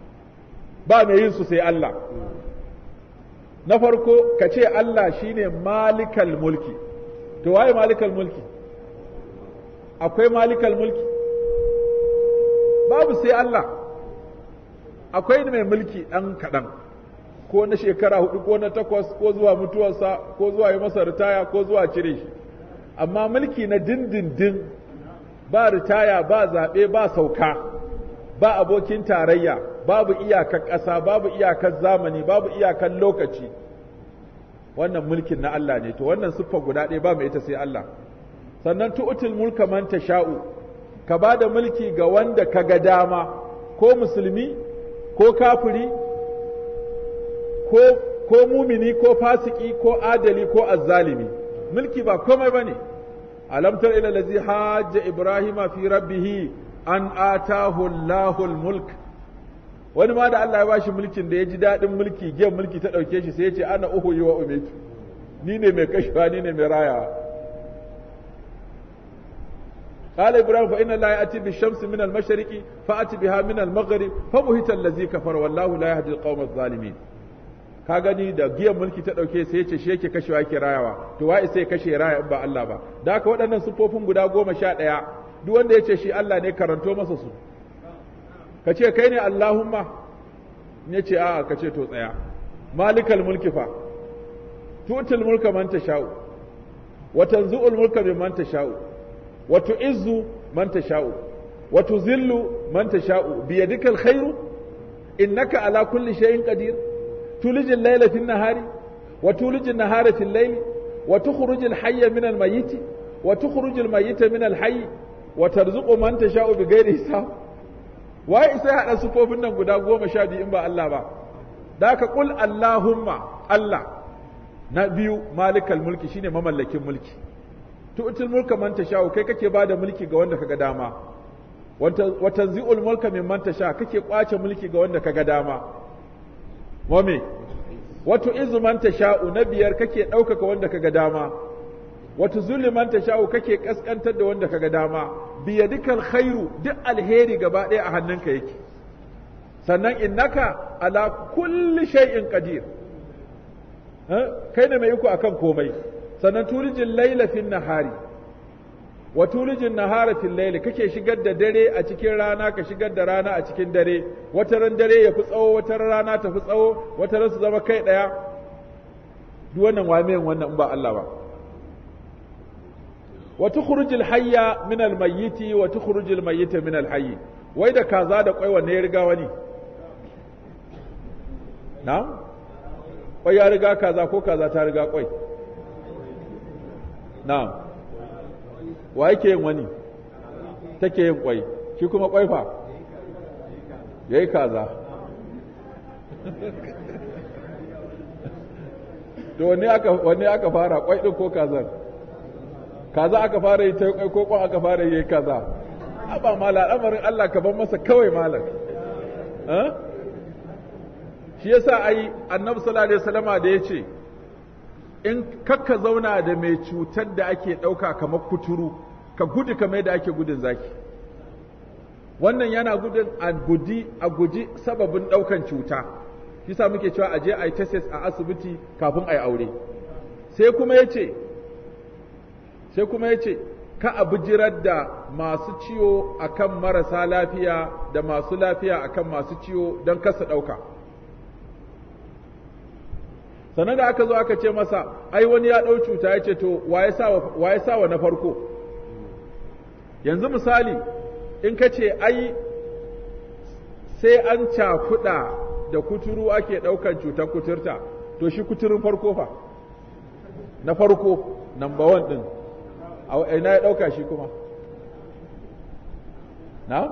ba mai yin su sai Allah na farko ka ce Allah shine malikal mulki to waye malikal mulki akwai malikal mulki babu sai Allah akwai mai mulki ɗan kaɗan ko na shekara hudu ko na takwas ko zuwa mutuwarsa ko zuwa yi masa ritaya ko zuwa cire shi amma mulki na dindindin ba ritaya ba zaɓe ba sauka ba abokin tarayya babu iyakar ƙasa babu iyakar zamani babu iyakar lokaci wannan mulkin na Allah ne to wannan siffa guda ɗaya ba mai ita sai Allah sannan tu'til mulka man tasha'u ka ba da mulki ga wanda ka ga dama ko musulmi ko kafiri ko ko mumini ko fasiki ko adali ko azzalimi mulki ba komai bane alam tar ila allazi hajja ibrahima fi rabbih an atahu allahul mulk wani ma da Allah ya bashi mulkin da ya ji daɗin mulki giyan mulki ta ɗauke shi sai ya ce ana uhu yi wa umetu ni ne mai kashewa ni ne mai rayawa قال إبراهيم فإن الله يأتي بالشمس من المشرق فأتي بها من المغرب فبهت الذي كفر والله لا يهدي القوم الظالمين ka gani da giyan mulki ta ɗauke sai ce shi yake kashewa yake rayawa to wa'i sai kashe raya in ba Allah ba da haka waɗannan sufofin guda goma sha ɗaya duk wanda ya ce shi Allah ne karanto masa su ka ce kai ne Allahumma ne ce a'a ka ce to tsaya malikal mulki fa tutul mulka man tasha'u wa tanzu'ul mulka mimman tasha'u wa tu'izzu man tasha'u wa tuzillu man tasha'u bi yadikal khairu innaka ala kulli shay'in qadir تولج الليل في النهار وتولج النهار في الليل وتخرج الحي من الميت وتخرج الميت من الحي وترزق من تشاء بغير حساب wai sai hada sufofin nan guda goma sha biyu in ba Allah ba da ka kul Allahumma Allah na biyu malikal mulki shine mamallakin mulki tu'til mulka man tasha kai kake bada mulki ga wanda kaga dama wa tanzi'ul mulka mimman tasha kake kwace mulki ga wanda kaga dama wame wato izu man tasha'u na biyar kake ɗaukaka wanda kaga dama wato zulli man tasha'u kake kaskantar da wanda kaga dama biyadikal khairu duk alheri gaba ɗaya a hannunka yake sannan innaka ala kulli shay'in qadir kai ne mai iko akan komai sannan tulijin laila fin nahari wa tulijin nahara fil layli kake shigar da dare a cikin rana ka shigar da rana a cikin dare wata ran dare ya fi tsawo wata ran rana ta fi tsawo wata ran su zama kai daya duk wannan wamiyan wannan in ba Allah ba wa tukhrijul hayya min al mayyiti wa tukhrijul mayyita min al hayy wai da kaza da kwai wanne ya riga wani na'am kwai ya riga kaza ko kaza ta riga kwai na'am wa yake yin wani take yin kwai shi kuma kwai fa yayi kaza to wanne aka wanne aka fara kwai din ko kazar kaza aka fara yi ta kwai ko kwan aka fara yi kaza ba mala al'amarin Allah ka ban masa kawai malam shi yasa ai annabi sallallahu alaihi wasallama da yace in kakka zauna da mai cutar da ake ɗauka kamar kuturu ka gudu kamar da ake gudun zaki wannan yana gudun a gudi a guji sababin ɗaukan cuta yasa muke cewa aje a yi tesis a asibiti kafin a yi aure sai kuma ya ce sai kuma ya ce ka a bijirar da masu ciwo akan marasa lafiya da masu lafiya akan masu ciwo don kasa ɗauka sannan da aka zo aka ce masa ai wani ya ɗau cuta ya ce to wa ya sa wa na farko yanzu misali in ka ce ai sai an cakuɗa da kuturu ake ɗaukan cutar kuturta to shi kuturin farko fa na farko number one ɗin a ina ya ɗauka shi kuma na?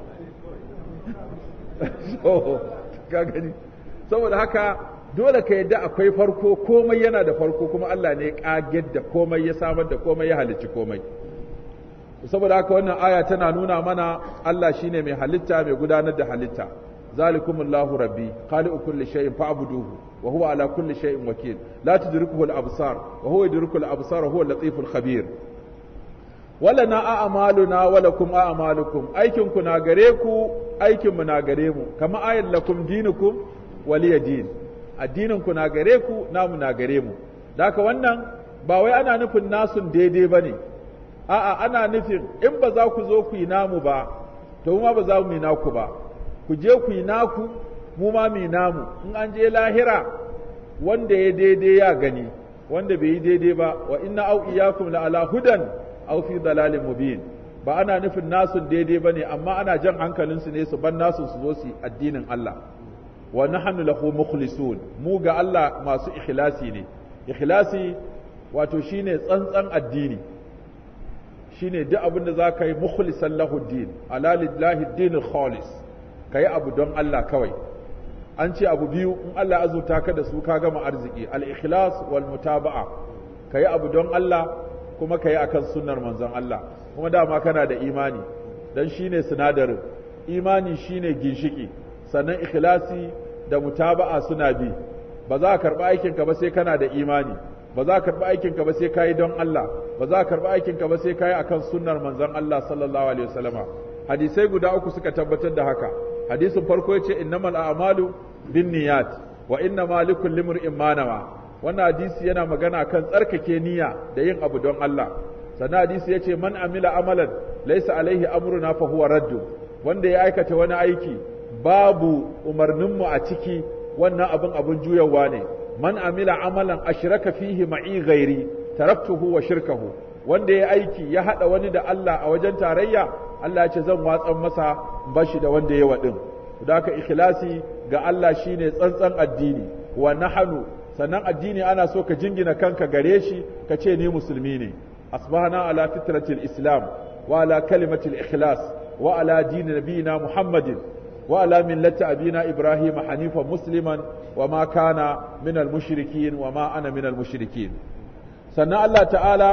so ka gani saboda haka dole ka yadda akwai farko komai yana da farko kuma Allah ne kagar da komai ya samar da komai ya halicci komai saboda haka wannan aya tana nuna mana Allah shine mai halitta mai gudanar da halitta zalikumullahu rabbi khaliqu kulli shay'in fa'buduhu wa huwa ala kulli shay'in wakil la tudrikuhu al-absar wa huwa yudriku al-absar wa huwa al-latiful khabir wala na a'maluna wa lakum a'malukum aikin ku na gare ku aikin mu na gare mu kama ayat lakum dinukum waliya din addinin ku na gare ku namu na gare mu daka wannan ba wai ana nufin nasun daidai bane a'a ana nufin in ba za ku zo ku yi namu ba to ma ba za mu yi naku ba ku je ku yi naku mu ma mu namu in an je lahira wanda ya daidai ya gani wanda bai yi daidai ba wa inna au iyakum la ala hudan aw fi dalalin mubin ba ana nufin nasu daidai bane amma ana jan hankalin su ne su ban nasu su zo su addinin Allah wa nahnu lahu mukhlisun mu ga Allah masu ikhlasi ne ikhlasi wato shine tsantsan addini shine duk abin da zaka yi mukhlisan lahu din ala lillahi dinul khalis kai abu don Allah kawai an ce abu biyu in Allah azurta ka da su ka gama arziki al-ikhlas wal mutaba'a kai abu don Allah kuma kai akan sunnar manzon Allah kuma dama kana da imani dan shine sinadarin imani shine ginshiki sannan ikhlasi da mutaba'a suna bi ba za ka karba aikin ka ba sai kana da imani ba za ka karba aikin ka ba sai kai don Allah ba za ka karba aikin ka ba sai kai akan sunnar manzon Allah sallallahu alaihi wasallama hadisai guda uku suka tabbatar da haka hadisin farko yace innamal a'malu binniyat wa innama likulli imrin ma nawa wannan hadisi yana magana kan tsarkake niyya da yin abu don Allah sannan hadisi yace man amila amalan laysa alaihi amruna fa huwa raddu wanda ya aikata wani aiki babu umarninmu a ciki wannan abin abin juyawa ne man amila amalan ashraka fihi ma'i ghairi taraktuhu wa shirkahu wanda ya aiki ya hada wani da Allah a wajen tarayya Allah ya ce zan watsan masa bashi da wanda ya wadin da haka ikhlasi ga Allah shine tsantsan addini wa nahnu sannan addini ana so ka jingina kanka gare shi ka ce ni musulmi ne asbahana ala fitratil islam wa ala kalimatil ikhlas wa ala dini nabiyina muhammadin wa ala millati abina ibrahim hanifan musliman wa ma kana minal mushrikin wa ma ana minal mushrikin sannan Allah ta'ala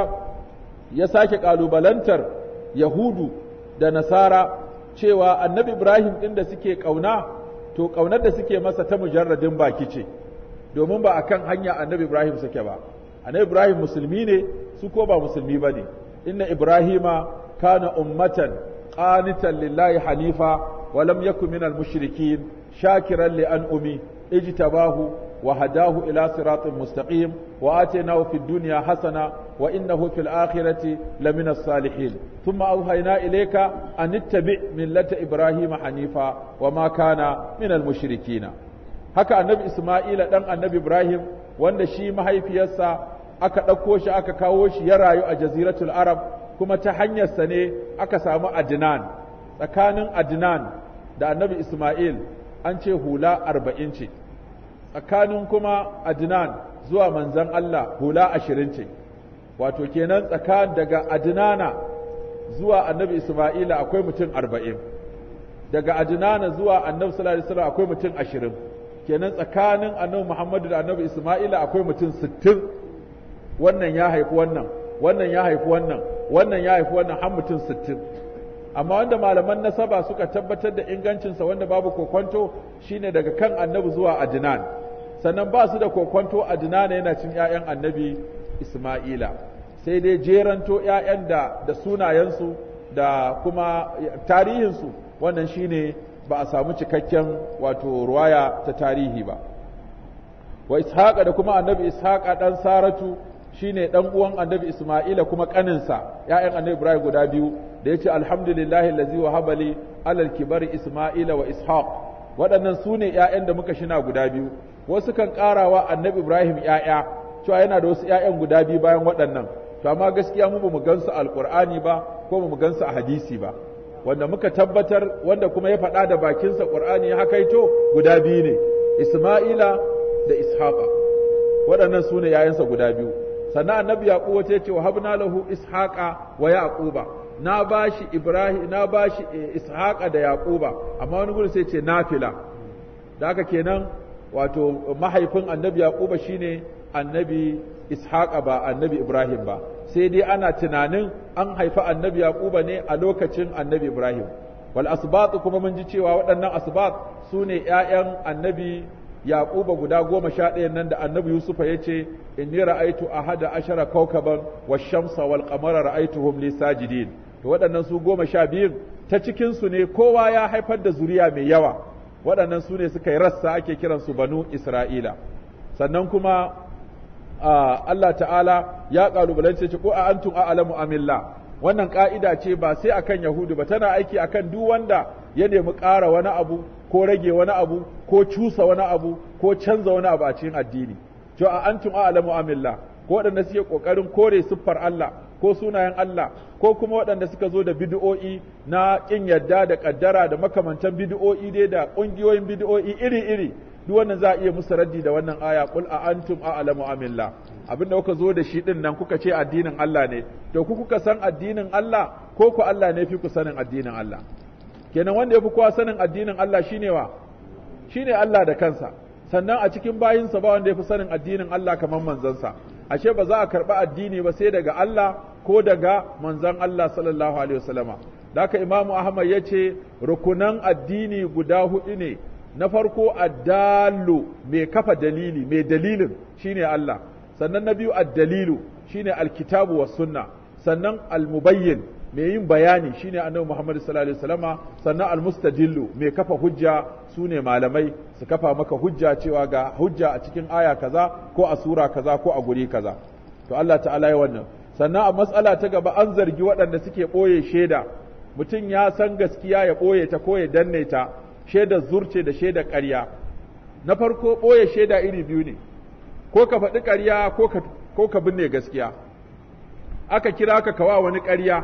ya sake kalubalantar yahudu da nasara cewa annabi ibrahim ɗin da suke ƙauna to ƙaunar da suke masa ta mujarradin baki ce domin ba akan hanya annabi ibrahim suke ba annabi ibrahim musulmi ne su ko ba musulmi ba ne inna ibrahima kana ummatan qanitan lillahi hanifa wa lam yakun minal mushrikin shakiran li an'umi ijtabahu وهداه إلى صراط مستقيم وآتيناه في الدنيا حسنة وإنه في الآخرة لمن الصالحين ثم أوهينا إليك أن اتبع ملة إبراهيم حنيفا وما كان من المشركين haka annabi Isma'ila dan annabi Ibrahim wanda shi mahaifiyarsa aka ɗauko shi aka kawo shi ya rayu a jaziratul Arab kuma ta hanyarsa ne aka samu Adnan tsakanin Adnan da annabi Isma'il an ce hula arba'in ce tsakanin kuma Adnan zuwa manzan Allah hula ashirin ce, wato kenan tsakan daga Adnana zuwa annabi Ismaila akwai mutum arba'in, daga Adnana zuwa annabi sallallahu alaihi wasallam akwai mutum ashirin, kenan tsakanin annabi Muhammadu da annabi Ismaila akwai mutum sittin, wannan ya haifi wannan, wannan ya haifi wannan, wannan ya haifi wannan har mutum sittin. amma wanda malaman nasaba suka tabbatar da ingancinsa wanda babu kokonto shine daga kan annabi zuwa adnan sannan ba su da kokonto adnan yana cin ƴaƴan annabi isma'ila sai dai jeranto ƴaƴan da da sunayensu da kuma tarihinsu wannan shine ba a samu cikakken wato ruwaya ta tarihi ba wa ishaqa da kuma annabi ishaqa dan saratu shine dan uwan annabi isma'ila kuma kaninsa ƴaƴan annabi ibrahim guda biyu da yace alhamdulillahi allazi wahaba li alal kibari isma'ila wa ishaq waɗannan su ne ƴaƴan da muka shina guda biyu wasu kan ƙarawa annabi ibrahim ƴaƴa cewa yana da wasu ƴaƴan guda biyu bayan waɗannan to amma gaskiya mu bamu gansu alqur'ani ba ko bamu gansu a hadisi ba wanda muka tabbatar wanda kuma ya faɗa da bakinsa qur'ani ya hakaito guda biyu ne isma'ila da ishaqa waɗannan su ne ƴaƴansa guda biyu sannan annabi yaqub wace ce wa habna lahu ishaqa wa yaquba na bashi ibrahim na bashi ishaqa da yaquba amma wani gurin sai ce nafila da haka kenan wato mahaifin annabi yaquba shine annabi ishaqa ba annabi ibrahim ba sai dai ana tunanin an haifi annabi yaquba ne a lokacin annabi ibrahim wal asbat kuma mun ji cewa waɗannan asbat su ne ƴaƴan annabi yaquba guda goma sha ɗayan nan da annabi yusufa ya ce inni ra'aitu ahada ashara kawkaban wash-shamsa wal qamara ra'aituhum li sajidin to waɗannan su goma sha biyun ta cikin su ne kowa ya haifar da zuriya mai yawa waɗannan su ne suka yi rassa ake kiran su banu isra'ila sannan kuma Allah ta'ala ya kalubalance ce ko a antum a'lamu amillah wannan ka'ida ce ba sai akan yahudu ba tana aiki akan duk wanda ya nemi ƙara wani abu ko rage wani abu ko cusa wani abu ko canza wani abu a cikin addini to a antum a'lamu amillah ko waɗanda suke ƙoƙarin kore siffar Allah ko sunayen Allah ko kuma waɗanda suka zo da bid'o'i na ƙin yadda da ƙaddara da makamantan bid'o'i dai da ƙungiyoyin bid'o'i iri-iri duk wannan za a iya musu raddi da wannan aya qul a antum a'lamu amillah abinda kuka zo da shi din nan kuka ce addinin Allah ne to ku kuka san addinin Allah ko ku Allah ne fi ku sanin addinin Allah kenan wanda ya fi kowa sanin addinin Allah shine wa shine Allah da kansa sannan a cikin bayinsa ba wanda ya fi sanin addinin Allah kamar manzansa ashe ba za a karɓi addini ba sai daga Allah ko daga manzan Allah sallallahu alaihi wasallama da haka imamu Ahmad ya ce rukunan addini guda hudu ne na farko addallu mai kafa dalili mai dalilin shine Allah sannan na biyu addalilu shine alkitabu was sunna sannan almubayyin mai yin bayani shine annabi Muhammad sallallahu alaihi wasallama sannan almustadillu mai kafa hujja sune malamai su kafa maka hujja cewa ga hujja a cikin aya kaza ko a sura kaza ko a guri kaza to Allah ta'ala ya wannan sannan a matsala ta gaba an zargi waɗanda suke ɓoye shaida mutum ya san gaskiya ya ɓoye ta ko ya danne ta shaidar zurce da shaidar ƙarya na farko ɓoye shaida iri biyu ne ko ka faɗi ƙarya ko ka binne gaskiya aka kira ka kawa wani ƙarya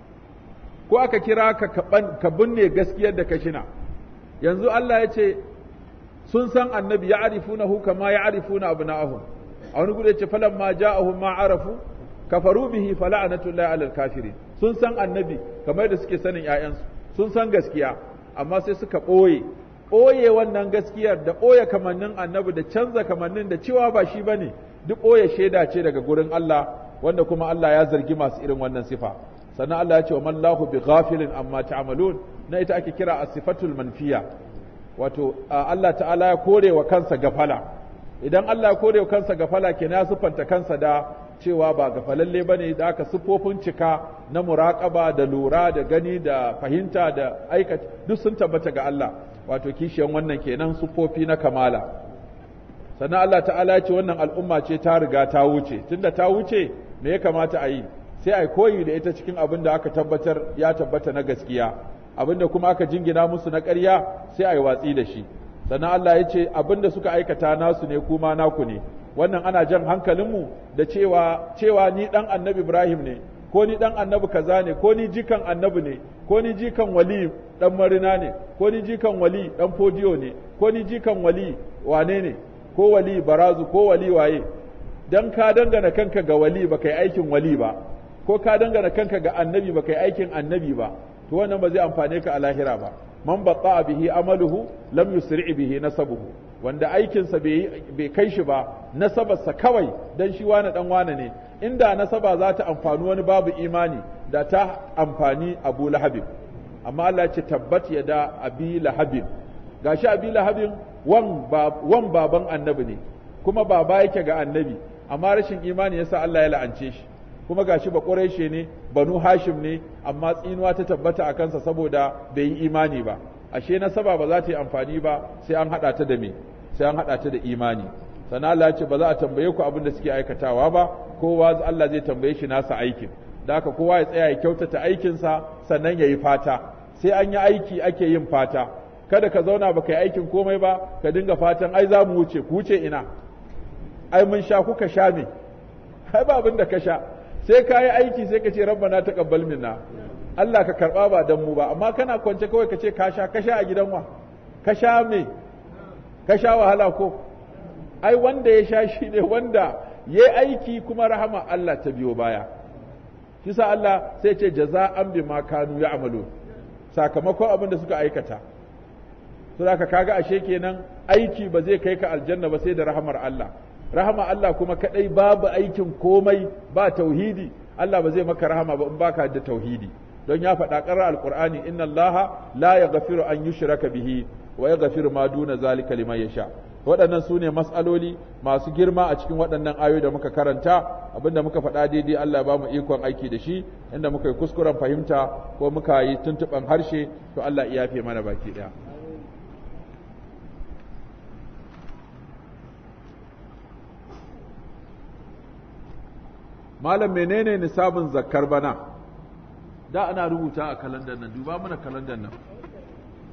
ko aka kira ka ka binne gaskiyar da ka shina yanzu Allah ya ce sun san annabi ya arifuna hu kama ya arifuna abna'ahum a wani gudu ya ce falan ma ja'ahum ma arafu kafaru bihi fala'anatullahi alal kafirin sun san annabi kamar da suke sanin ƴaƴansu sun san gaskiya amma sai suka ɓoye ɓoye wannan gaskiyar da ɓoye kamannin annabi da canza kamannin da cewa ba shi bane duk ɓoye shaida ce daga gurin Allah wanda kuma Allah ya zargi masu irin wannan sifa sannan Allah ya ce wa mallahu bi ghafilin amma ta'malun na ita ake kira as-sifatul manfiya wato Allah ta'ala ya kore wa kansa gafala idan Allah ya kore wa kansa gafala kenan ya sufanta kansa da cewa ba gafalalle bane da aka siffofin cika na muraƙaba da lura da gani da fahimta da aikata duk sun tabbata ga Allah wato kishiyan wannan kenan siffofi na kamala sannan Allah ta'ala ya ce wannan al'umma ce ta riga ta wuce tunda ta wuce me ya kamata a yi sai a koyi da ita cikin abin da aka tabbatar ya tabbata na gaskiya abin da kuma aka jingina musu na ƙarya sai a yi watsi da shi sannan Allah ya ce abin da suka aikata nasu ne kuma naku ne wannan ana jan hankalinmu da cewa cewa ni dan annabi Ibrahim ne ko ni dan annabi kaza ne ko ni jikan annabi ne ko ni jikan wali dan marina ne ko ni jikan wali dan fodiyo ne ko ni jikan wali wane ne ko wali barazu ko wali waye dan ka dangana kanka ga wali ba kai aikin wali ba ko ka dangana kanka ga annabi ba kai aikin annabi ba to wannan ba zai amfane ka a lahira ba man batta bihi amaluhu lam yusri bihi nasabuhu wanda aikinsa bai kai shi ba nasabarsa kawai dan shi wane dan wane ne inda nasaba za ta amfani wani babu imani da ta amfani abu lahabin amma Allah ya ce tabbat ya da abi lahabin gashi abi lahabin wan baban annabi ne kuma baba yake ga annabi amma rashin imani yasa Allah ya la'ance shi kuma gashi ba ƙuraishe ne banu hashim ne amma tsinuwa ta tabbata a kansa saboda bai yi imani ba ashe nasaba ba za ta yi amfani ba sai an haɗa ta da me sai an haɗa ta da imani sannan Allah ya ce ba za a tambaye ku abin da suke aikatawa ba kowa Allah zai tambaye shi nasa aikin da haka kowa ya tsaya ya kyautata aikinsa sannan ya yi fata sai an yi aiki ake yin fata kada ka zauna ba ka yi aikin komai ba ka dinga fatan ai za mu wuce ku wuce ina ai mun sha kuka sha me ai ba abin da ka sha sai ka yi aiki sai ka ce rabbana taqabbal minna Allah ka karba ba dan mu ba amma kana kwance kawai ka ce ka sha ka sha a gidan wa ka sha me ka sha wahala ko ai wanda ya sha shi ne wanda ya aiki kuma rahama Allah ta biyo baya shi sa Allah sai ce jaza'an bima kanu ya'malu sakamakon abin da suka aikata to zaka kaga ashe kenan aiki ba zai kai ka aljanna ba sai da rahamar Allah rahama Allah kuma kadai babu aikin komai ba tauhidi Allah ba zai maka rahama ba in baka da tauhidi don ya faɗa ƙarar alƙur'ani inna Allah la yaghfiru an yushraka bihi wa yaghfiru ma duna zalika liman yasha waɗannan su ne matsaloli masu girma a cikin waɗannan ayoyi da muka karanta abinda muka faɗa daidai Allah ba mu ikon aiki da shi inda muka yi kuskuren fahimta ko muka yi tuntuɓan harshe to Allah iya yafe mana baki ɗaya malam menene nisabin zakkar bana da ana rubuta a kalandar nan duba mana kalandar nan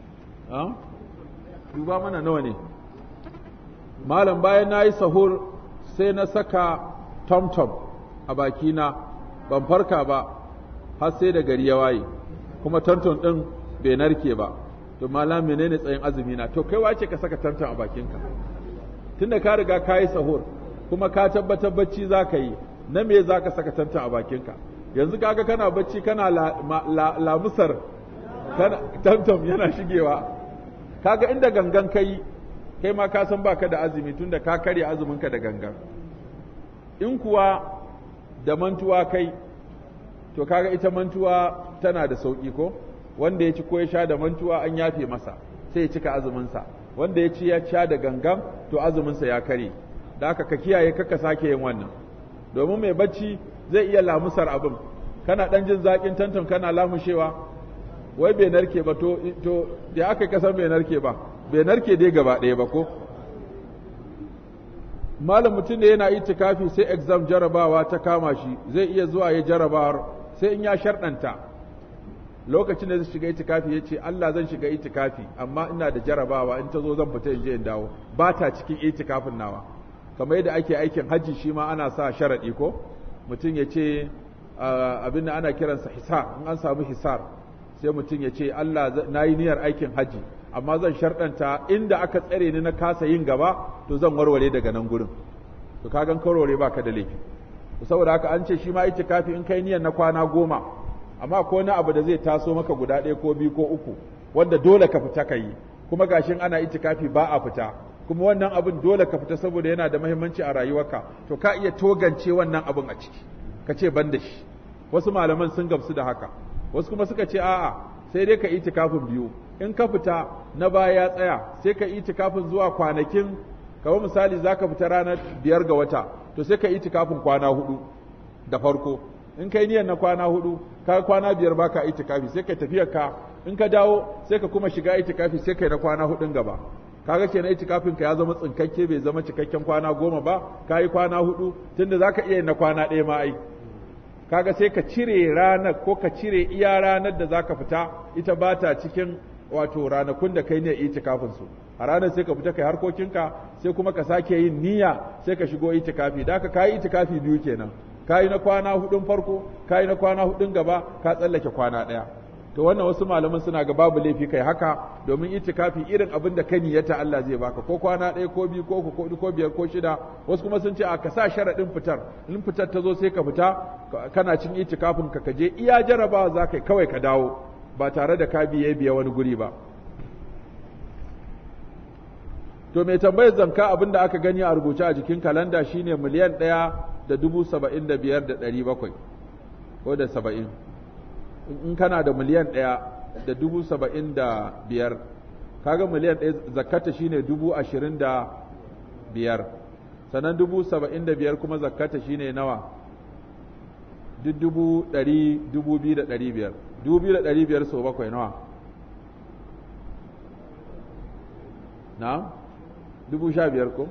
duba mana nawa ne malam bayan na yi sahur sai na saka tom-tom a bakina ban farka ba har sai da gari ya waye kuma tom-tom ɗin bai narke ba to malam menene tsayin azumi na to kai wace ka saka tom-tom a bakinka tunda ka riga ka yi sahur kuma ka tabbatar bacci za ka yi na me za ka saka tom-tom a bakinka yanzu kaga kana bacci kana lamusar tom-tom yana shigewa kaga inda gangan kai kai ma ka san baka da azumi tunda ka karya azuminka da gangan in kuwa da mantuwa kai to kaga ita mantuwa tana da sauki ko wanda ya ci ko ya sha da mantuwa an yafe masa sai ya cika azuminsa wanda ya ci ya sha da gangan to azuminsa ya kare da haka ka kiyaye kaka sake yin wannan domin mai bacci zai iya lamusar abin kana dan jin zaƙin tantan kana lamushewa wai bai narke ba to to da aka kasan bai narke ba bai narke dai gaba ɗaya ba ko malam mutum da yana itikafi sai exam jarabawa ta kama shi zai iya zuwa ya jarabawar sai in ya sharɗanta lokacin da zai shiga itikafi ya ce Allah zan shiga itikafi amma ina da jarabawa in ta zo zan fita in je in dawo ba ta cikin itikafin nawa kamar yadda ake aikin hajji shi ma ana sa sharaɗi ko mutum ya ce abin da ana kiransa hisar in an samu hisar sai mutum ya ce Allah na yi niyyar aikin hajji amma zan sharɗanta inda aka tsare ni na kasa yin gaba to zan warware daga nan gurin to ka gan warware baka da laifi saboda haka an ce shi ma itikafi in kai niyyar na kwana goma amma ko wani abu da zai taso maka guda ɗaya ko biyu ko uku wanda dole ka fita ka yi kuma gashin ana itikafi ba a fita kuma wannan abin dole ka fita saboda yana da muhimmanci a rayuwarka to ka iya togance wannan abin a ciki ka ce ban da shi wasu malaman sun gamsu da haka wasu kuma suka ce a'a sai dai ka itikafin biyu in ka fita na baya ya tsaya sai ka itikafin zuwa kwanakin kamar misali za ka fita ranar biyar ga wata to sai ka itikafin kwana hudu da farko in kai niyyar na kwana hudu ka kwana biyar baka itikafi sai ka tafiyar ka in ka dawo sai ka kuma shiga itikafi sai kai na kwana hudun gaba kaga kenan itikafin ka ya zama tsinkakke bai zama cikakken kwana goma ba ka yi kwana hudu tunda zaka iya na kwana ɗaya ma ai kaga sai ka cire ranar ko ka cire iya ranar da zaka fita ita ba ta cikin wato ranakun da kai ne itikafin su a ranar sai ka fita kai harkokinka sai kuma ka sake yin niyya sai ka shigo itikafi da ka kayi itikafi biyu kenan kayi na kwana hudun farko kayi na kwana hudun gaba ka tsallake kwana ɗaya to wannan wasu malaman suna ga babu laifi kai haka domin itikafi irin abin da ka niyyata Allah zai baka ko kwana ɗaya ko biyu ko uku ko biyar ko shida wasu kuma sun ce a ka sa sharaɗin fitar in fitar ta zo sai ka fita kana cin itikafin ka kaje iya jarabawa za ka kawai ka dawo ba tare da ka biye biya wani guri ba to mai tambayar zanka abin da aka gani a rubuce a jikin kalanda shine miliyan ɗaya da dubu saba'in da biyar da ɗari bakwai ko da saba'in in kana da miliyan ɗaya da dubu saba'in da biyar kaga miliyan ɗaya zakata shine dubu ashirin da biyar sannan dubu saba'in da biyar kuma zakata shine nawa duk dubu ɗari dubu biyu da ɗari biyar dubu biyu da ɗari biyar sau bakwai nawa na dubu sha biyar ko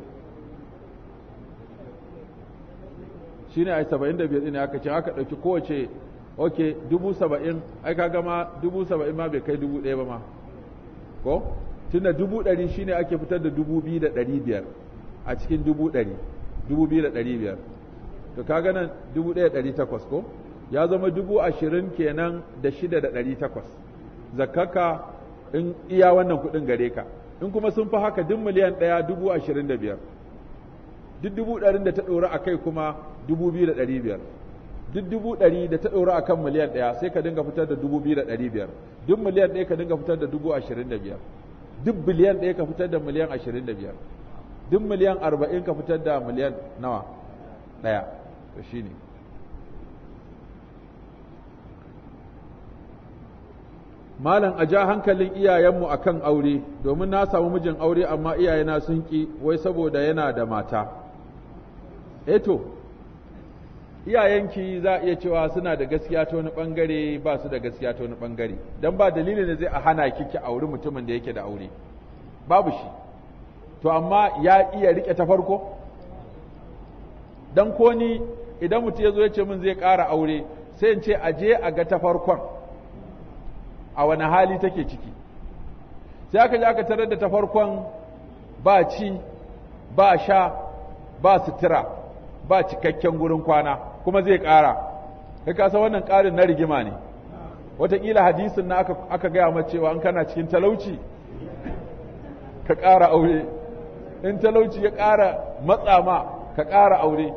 shine a saba'in da biyar ɗin aka ce aka ɗauki kowace ok dubu saba'in ai ka gama dubu saba'in ma bai kai dubu ɗaya ba ma ko tunda dubu ɗari shine ake fitar da dubu biyu da ɗari biyar a cikin dubu ɗari dubu biyu da ɗari biyar to ka nan dubu ɗaya ɗari takwas ko ya zama dubu ashirin kenan da shida da ɗari takwas zakaka in iya wannan kuɗin gare ka in kuma sun fi haka duk miliyan ɗaya dubu ashirin da biyar duk dubu ɗarin da ta ɗora a kai kuma dubu biyu da ɗari biyar duk dubu ɗari da ta ɗora a kan miliyan ɗaya sai ka dinga fitar da dubu biyu da ɗari biyar duk miliyan ɗaya ka dinga fitar da dubu ashirin da biyar duk biliyan ɗaya ka fitar da miliyan ashirin da biyar duk miliyan arba'in ka fitar da miliyan nawa ɗaya to shi ne malam a ja hankalin iyayenmu a kan aure domin na samu mijin aure amma iyayena sun ƙi wai saboda yana da mata eto iyayenki za a iya cewa suna da gaskiya ta wani bangare ba su da gaskiya ta wani bangare don ba dalilin da zai a hana kiki auri mutumin da yake da aure babu shi to amma ya iya rike ta farko dan ko ni idan mutum ya zo ya ce min zai ƙara aure sai in ce a je a ga ta farkon a wani hali take ciki sai aka je aka tarar da ta farkon ba ci ba sha ba sutura ba cikakken gurin kwana kuma zai ƙara kai ka san wannan ƙarin na rigima ne wataƙila hadisin na aka, aka gaya ma cewa in kana cikin talauci ka ƙara aure in talauci ya ƙara matsa ma ka ƙara aure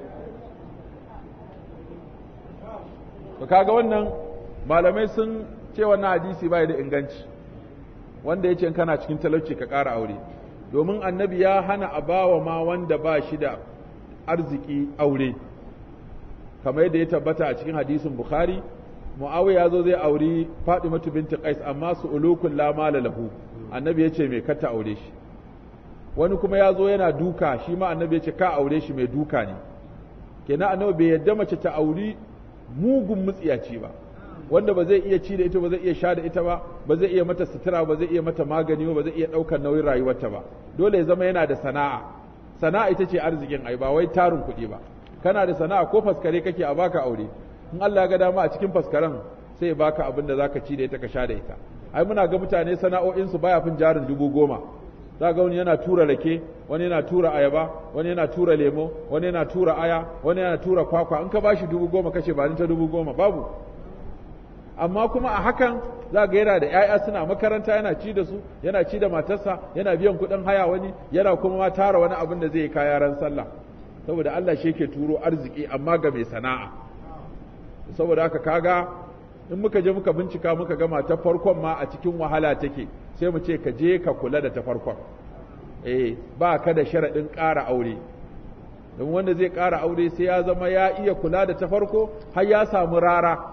to kaga wannan malamai sun ce wannan hadisi bai da inganci wanda ya ce in kana cikin talauci ka ƙara aure domin annabi ya hana a bawa ma wanda ba shi da arziki aure kamar yadda ya tabbata a cikin hadisin bukhari muawiya ya zo zai auri fatimatu binti qais amma su ulukun la mala lahu annabi ya ce mai kata aure shi wani kuma ya zo yana duka shi ma annabi ya ce ka aure shi mai duka ne kenan annabi bai yadda mace ta auri mugun mutsiyaci ba wanda ba zai iya ci da ita ba zai iya sha da ita ba ba zai iya mata sutura ba zai iya mata magani ba ba zai iya ɗaukar nauyin rayuwarta ba dole ya zama yana da sana'a sana'a ita ce arzikin ai ba wai tarin kuɗi ba kana da sana'a ko faskare kake a baka aure in Allah ya ga dama a cikin faskaren sai ya baka abin da zaka ci da ita ka sha da ita ai muna ga mutane sana'o'insu baya fin jarin dubu goma za ga wani yana tura rake wani yana tura ayaba wani yana tura lemo wani yana tura aya wani yana tura kwakwa in ka bashi dubu goma kashe ba ni ta dubu goma babu amma kuma a hakan za ga yana da 'ya'ya suna makaranta yana ci da su yana ci da matarsa yana biyan kuɗin haya wani yana kuma ma tara wani abin da zai yi kaya ran sallah saboda Allah shi yake turo arziki amma ga mai sana'a saboda haka kaga in muka je muka bincika muka gama ta farkon ma a cikin wahala take sai mu ce ka je ka kula da ta farkon eh ba ka da sharaɗin ƙara aure don wanda zai ƙara aure sai ya zama ya iya kula da ta farko har ya samu rara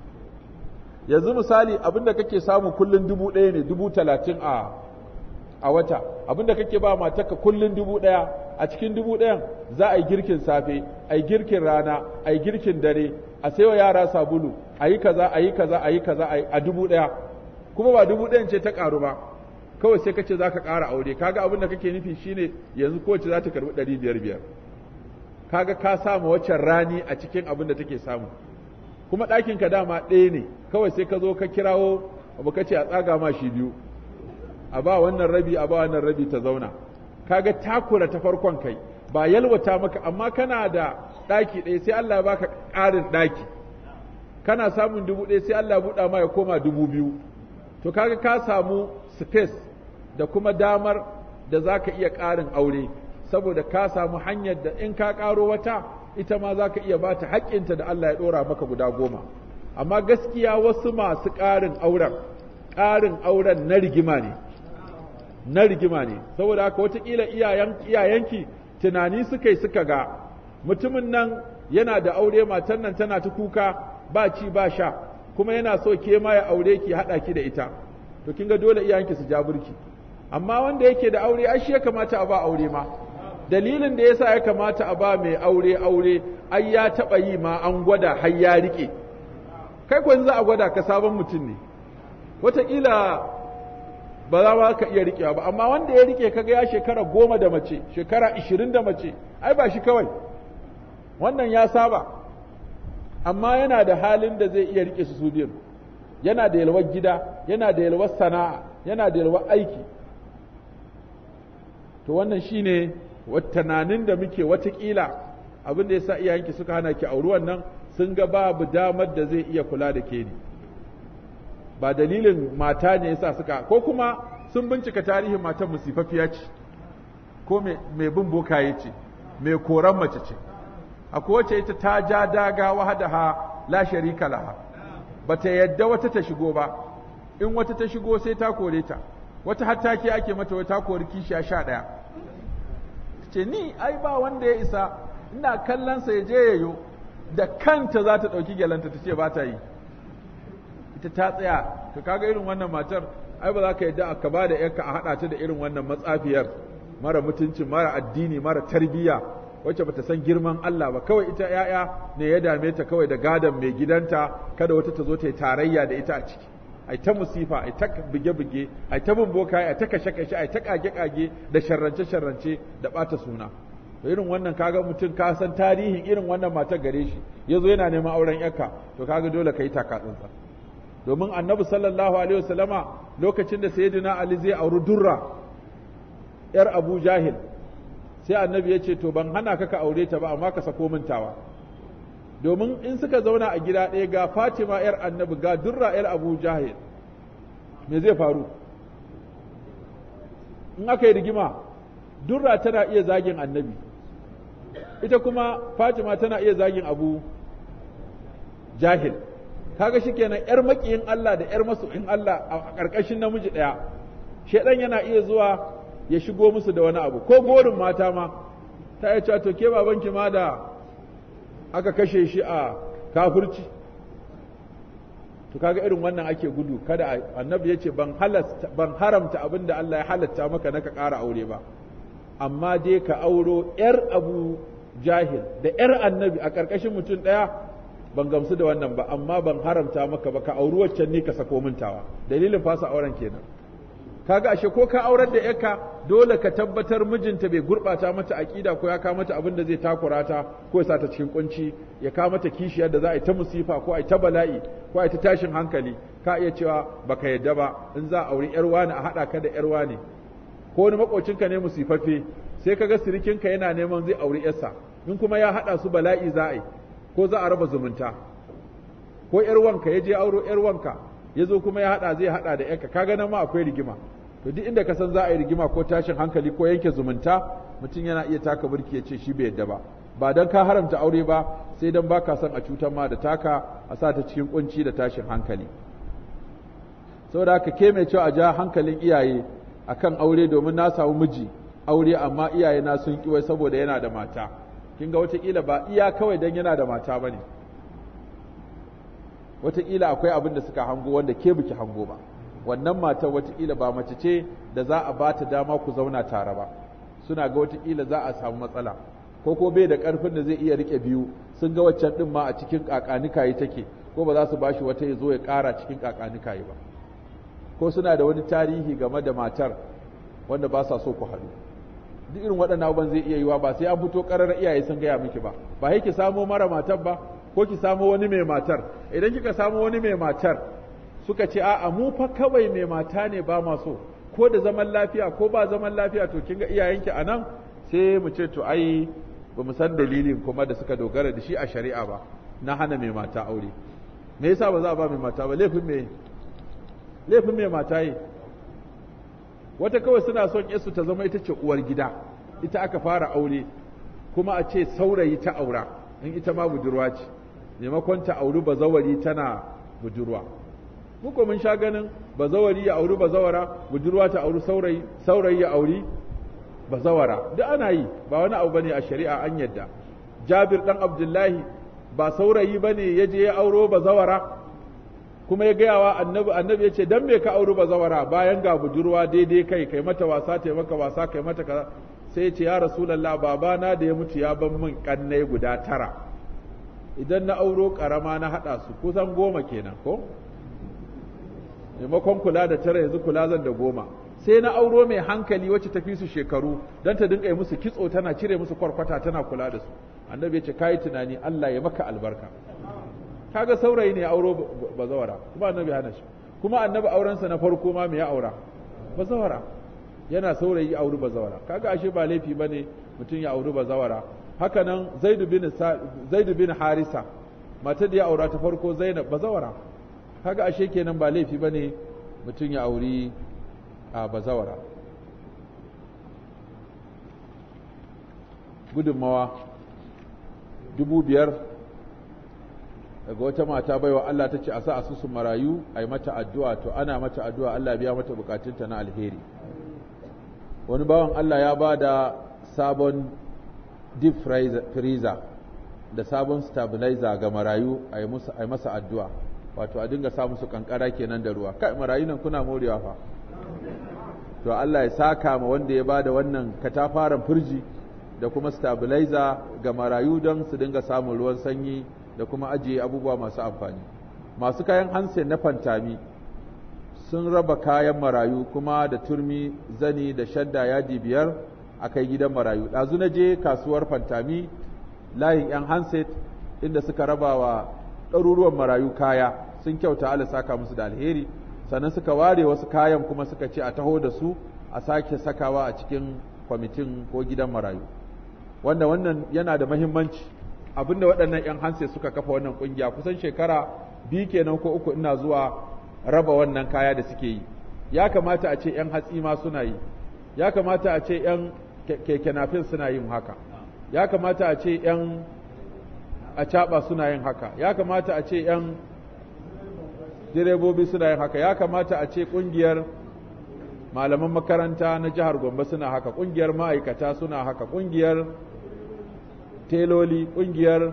yanzu misali abinda kake samu kullun dubu ɗaya ne dubu talatin a a wata abinda kake ba matarka kullun dubu ɗaya a cikin dubu ɗayan za a yi girkin safe a yi girkin rana a yi girkin dare a saiwa yara sabulu a yi kaza a yi kaza a yi kaza a dubu ɗaya kuma ba dubu ɗayan ce ta ƙaru ba kawai sai kace za ka ƙara aure kaga abin da kake nufi shine yanzu kowace za ta karɓi ɗari biyar biyar kaga ka samu waccan rani a cikin abin da take samu kuma ɗakin ka dama ɗaya ne kawai sai ka zo ka kirawo abu ka ce a tsaga ma shi biyu a ba wannan rabi a ba wannan rabi ta zauna kaga takura ta farkon kai ba yalwata maka amma kana da ɗaki ɗaya sai Allah ya baka ƙarin ɗaki kana samun dubu ɗaya sai Allah ya buɗa ma ya koma dubu biyu to kaga ka samu space da kuma damar da za ka iya ƙarin aure saboda ka samu hanyar da in ka ƙaro wata ita ma za ka iya ba ta haƙƙinta da Allah ya ɗora maka guda goma amma gaskiya wasu masu ƙarin auren ƙarin auren na rigima ne na rigima ne saboda haka watakila iyayenki tunani suka yi suka ga mutumin nan yana da aure matan nan tana ta kuka ba ci ba sha kuma yana so ke ma ya aure ki haɗa ki da ita to kin ga dole iyayenki su ja burki amma wanda yake da aure ai shi ya kamata a ba aure ma dalilin da yasa ya kamata a ba mai aure aure ai ya taɓa yi ma an gwada har ya rike kai ko za a gwada ka sabon mutum ne wataƙila ba za ma ka iya riƙewa ba amma wanda ya rike kaga ya shekara goma da mace shekara ishirin da mace ai ba shi kawai wannan ya saba amma yana da halin da zai iya rike su su biyun yana da yalwar gida yana da yalwar sana'a yana da yalwar aiki to wannan shine tunanin da muke watakila abin da yasa iyayenki suka hana ki auri wannan sun ga babu damar da zai iya kula da ke ne ba dalilin mata ne yasa suka ko kuma sun bincika tarihin matan musifafiya ce ko mai bin bokaye ce mai koran mace ce akwai wacce ita ta ja daga wahadaha la sharika laha bata yadda wata ta shigo ba in wata ta shigo sai ta kore ta wata hatta ke ake mata wata kori kishiya sha ɗaya ce ni ai ba wanda ya isa ina kallon sa ya je yayo da kanta za ta ɗauki gyalanta ta ce ba ta yi ita ta tsaya to kaga irin wannan matar ai ba za ka yadda ka ba da yarka a haɗa ta da irin wannan matsafiyar mara mutunci mara addini mara tarbiyya wacce bata san girman Allah ba kawai ita yaya ne ya dame ta kawai da gadon mai gidanta kada wata ta zo ta yi tarayya da ita a ciki ai ta musifa ai ta buge-buge ai ta bin boka ai ta kashe-kashe ai ta kage-kage da sharrance-sharrance da bata suna to irin wannan kaga mutum ka san tarihin irin wannan matar gare shi yazo yana neman auren yarka to kaga dole kai taka tsantsa domin annabi sallallahu alaihi wasallama lokacin da sayyidina ali zai auri durra yar abu jahil sai annabi ya ce to ban hana ka ka aure ta ba amma ka sako mintawa domin in suka zauna a gida ɗaya ga fatima yar annabi ga durra yar abu jahil me zai faru in aka yi rigima durra tana iya zagin annabi ita kuma fatima tana iya zagin abu jahil kaga shikenan yar makiyin Allah da yar masoyin Allah a ƙarƙashin namiji ɗaya shedan yana iya zuwa ya shigo musu da wani abu ko gorin mata ma ta yi cewa to ke babanki ma da aka kashe shi a kafirci to kaga irin wannan ake gudu kada annabi ya ce ban ban haramta abin da Allah ya halatta maka na ka ƙara aure ba amma dai ka auro yar abu jahil da yar annabi a ƙarƙashin mutum ɗaya ban gamsu da wannan ba amma ban haramta maka ba ka auri waccan ne ka sako mintawa dalilin fasa auren kenan kaga ashe ko ka aurar da yarka dole ka tabbatar mijinta bai gurbata mata aqida ko ya kawo mata abin da zai takura ta ko ya sa ta cikin kunci ya kawo mata kishiyar da za a yi ta musifa ko a yi ta bala'i ko a yi ta tashin hankali ka iya cewa baka yadda ba in za a auri yar wani a hada ka da yar wani ko wani makocinka ne musifaffe sai kaga sirikinka yana neman zai auri yarsa in kuma ya hada su bala'i za a yi ko za a raba zumunta ko yar wanka ya je auro yar wanka ya zo kuma ya hada zai hada da yanka kaga nan ma akwai rigima to duk inda ka san za a yi rigima ko tashin hankali ko yanke zumunta mutum yana iya taka burki ya ce shi bai yadda ba ba dan ka haramta aure ba sai dan baka son a cutar ma da taka a sa ta cikin kunci da tashin hankali saboda haka ke mai cewa a ja hankalin iyaye akan aure domin na samu miji aure amma iyaye na sun kiwai saboda yana da mata kin ga wataƙila ba iya kawai dan yana da mata bane wataƙila akwai abin da suka hango wanda ke biki hango ba wannan matar wataƙila ba mace ce da za a ba ta dama ku zauna tare ba suna ga wataƙila za a samu matsala ko ko bai da ƙarfin da zai iya rike biyu sun ga waccan ɗin ma a cikin ƙaƙanikayi take ko ba za su ba shi wata ya zo ya ƙara cikin ƙaƙanikayi ba ko suna da wani tarihi game da matar wanda ba sa so ku haɗu duk irin waɗannan abubuwan zai iya yiwa ba sai an fito ƙarar iyaye sun gaya miki ba ba ki samo mara matar ba ko ki samo wani mai matar idan kika samo wani mai matar suka ce a'a mu fa kawai mai mata ne ba ma so ko da zaman lafiya ko ba zaman lafiya to kin ga iyayenki a nan sai mu ce to ai ba mu san dalilin kuma da suka dogara da shi a shari'a ba na hana mai mata aure me yasa ba za a ba mai mata ba laifin me laifin mai mata yi wata kawai suna son yasu ta zama ita ce uwar gida ita aka fara aure kuma a ce saurayi ta aura in ita ma budurwa ce maimakon ta auri bazawari tana budurwa muku mun sha ganin bazawari ya auri bazawara budurwa ta auri saurayi saurayi ya auri bazawara duk ana yi ba wani abu bane a shari'a an yadda Jabir dan Abdullahi ba saurayi bane ya je ya auro bazawara kuma ya gaya wa annabi annabi ya ce dan me ka auri bazawara bayan ga budurwa daidai kai kai mata wasa ta maka wasa kai mata kaza sai ya ce ya rasulullah babana da ya mutu ya ban min kannai guda tara idan na auro karama na hada su kusan goma kenan ko maimakon kula da tara yanzu kula zan da goma sai na auro mai hankali wacce tafi su shekaru don ta dinga yi musu kitso tana cire musu kwarkwata tana kula da su annabi ya ce kayi tunani Allah ya maka albarka kaga saurayi ne auro bazawara kuma annabi hana shi kuma annabi aurensa na farko ma me ya aura bazawara yana saurayi auri bazawara kaga ashe ba laifi bane mutum ya auri bazawara haka nan Zaid bin Zaid bin Harisa matar da ya aura ta farko Zainab bazawara kaga ashe kenan ba laifi bane mutum ya auri a bazawara gudunmawa dubu biyar daga wata mata baiwa Allah ta ce a sa asusun marayu a yi mata addu'a to ana mata addu'a Allah biya mata bukatunta na alheri wani bawan Allah ya ba da sabon deep freezer da sabon stabilizer ga marayu a yi masa addu'a wato a dinga sa musu kankara kenan da ruwa kai marayu nan kuna morewa fa to Allah ya saka ma wanda ya bada wannan katafaren firji da kuma stabilizer ga marayu don su dinga samun ruwan sanyi da kuma ajiye abubuwa masu amfani masu kayan hansen na fantami sun raba kayan marayu kuma da turmi zani da shadda yadi biyar a kai gidan marayu ɗazu na je kasuwar fantami layin 'yan handset inda suka raba wa ɗaruruwan marayu kaya sun kyauta Allah saka musu da alheri sannan suka ware wasu kayan kuma suka ce a taho da su a sake sakawa a cikin kwamitin ko gidan marayu wanda wannan yana da mahimmanci abinda waɗannan 'yan hanse suka kafa wannan ƙungiya kusan shekara biyu kenan ko uku ina zuwa raba wannan kaya da suke yi ya kamata a ce 'yan hatsi ma suna yi ya kamata a ce 'yan keke nafin suna yin haka ya kamata a ce 'yan acaɓa suna yin haka ya kamata a ce 'yan direbobi suna yin haka ya kamata a ce ƙungiyar malaman makaranta na jihar gombe suna haka ƙungiyar ma'aikata suna haka ƙungiyar teloli ƙungiyar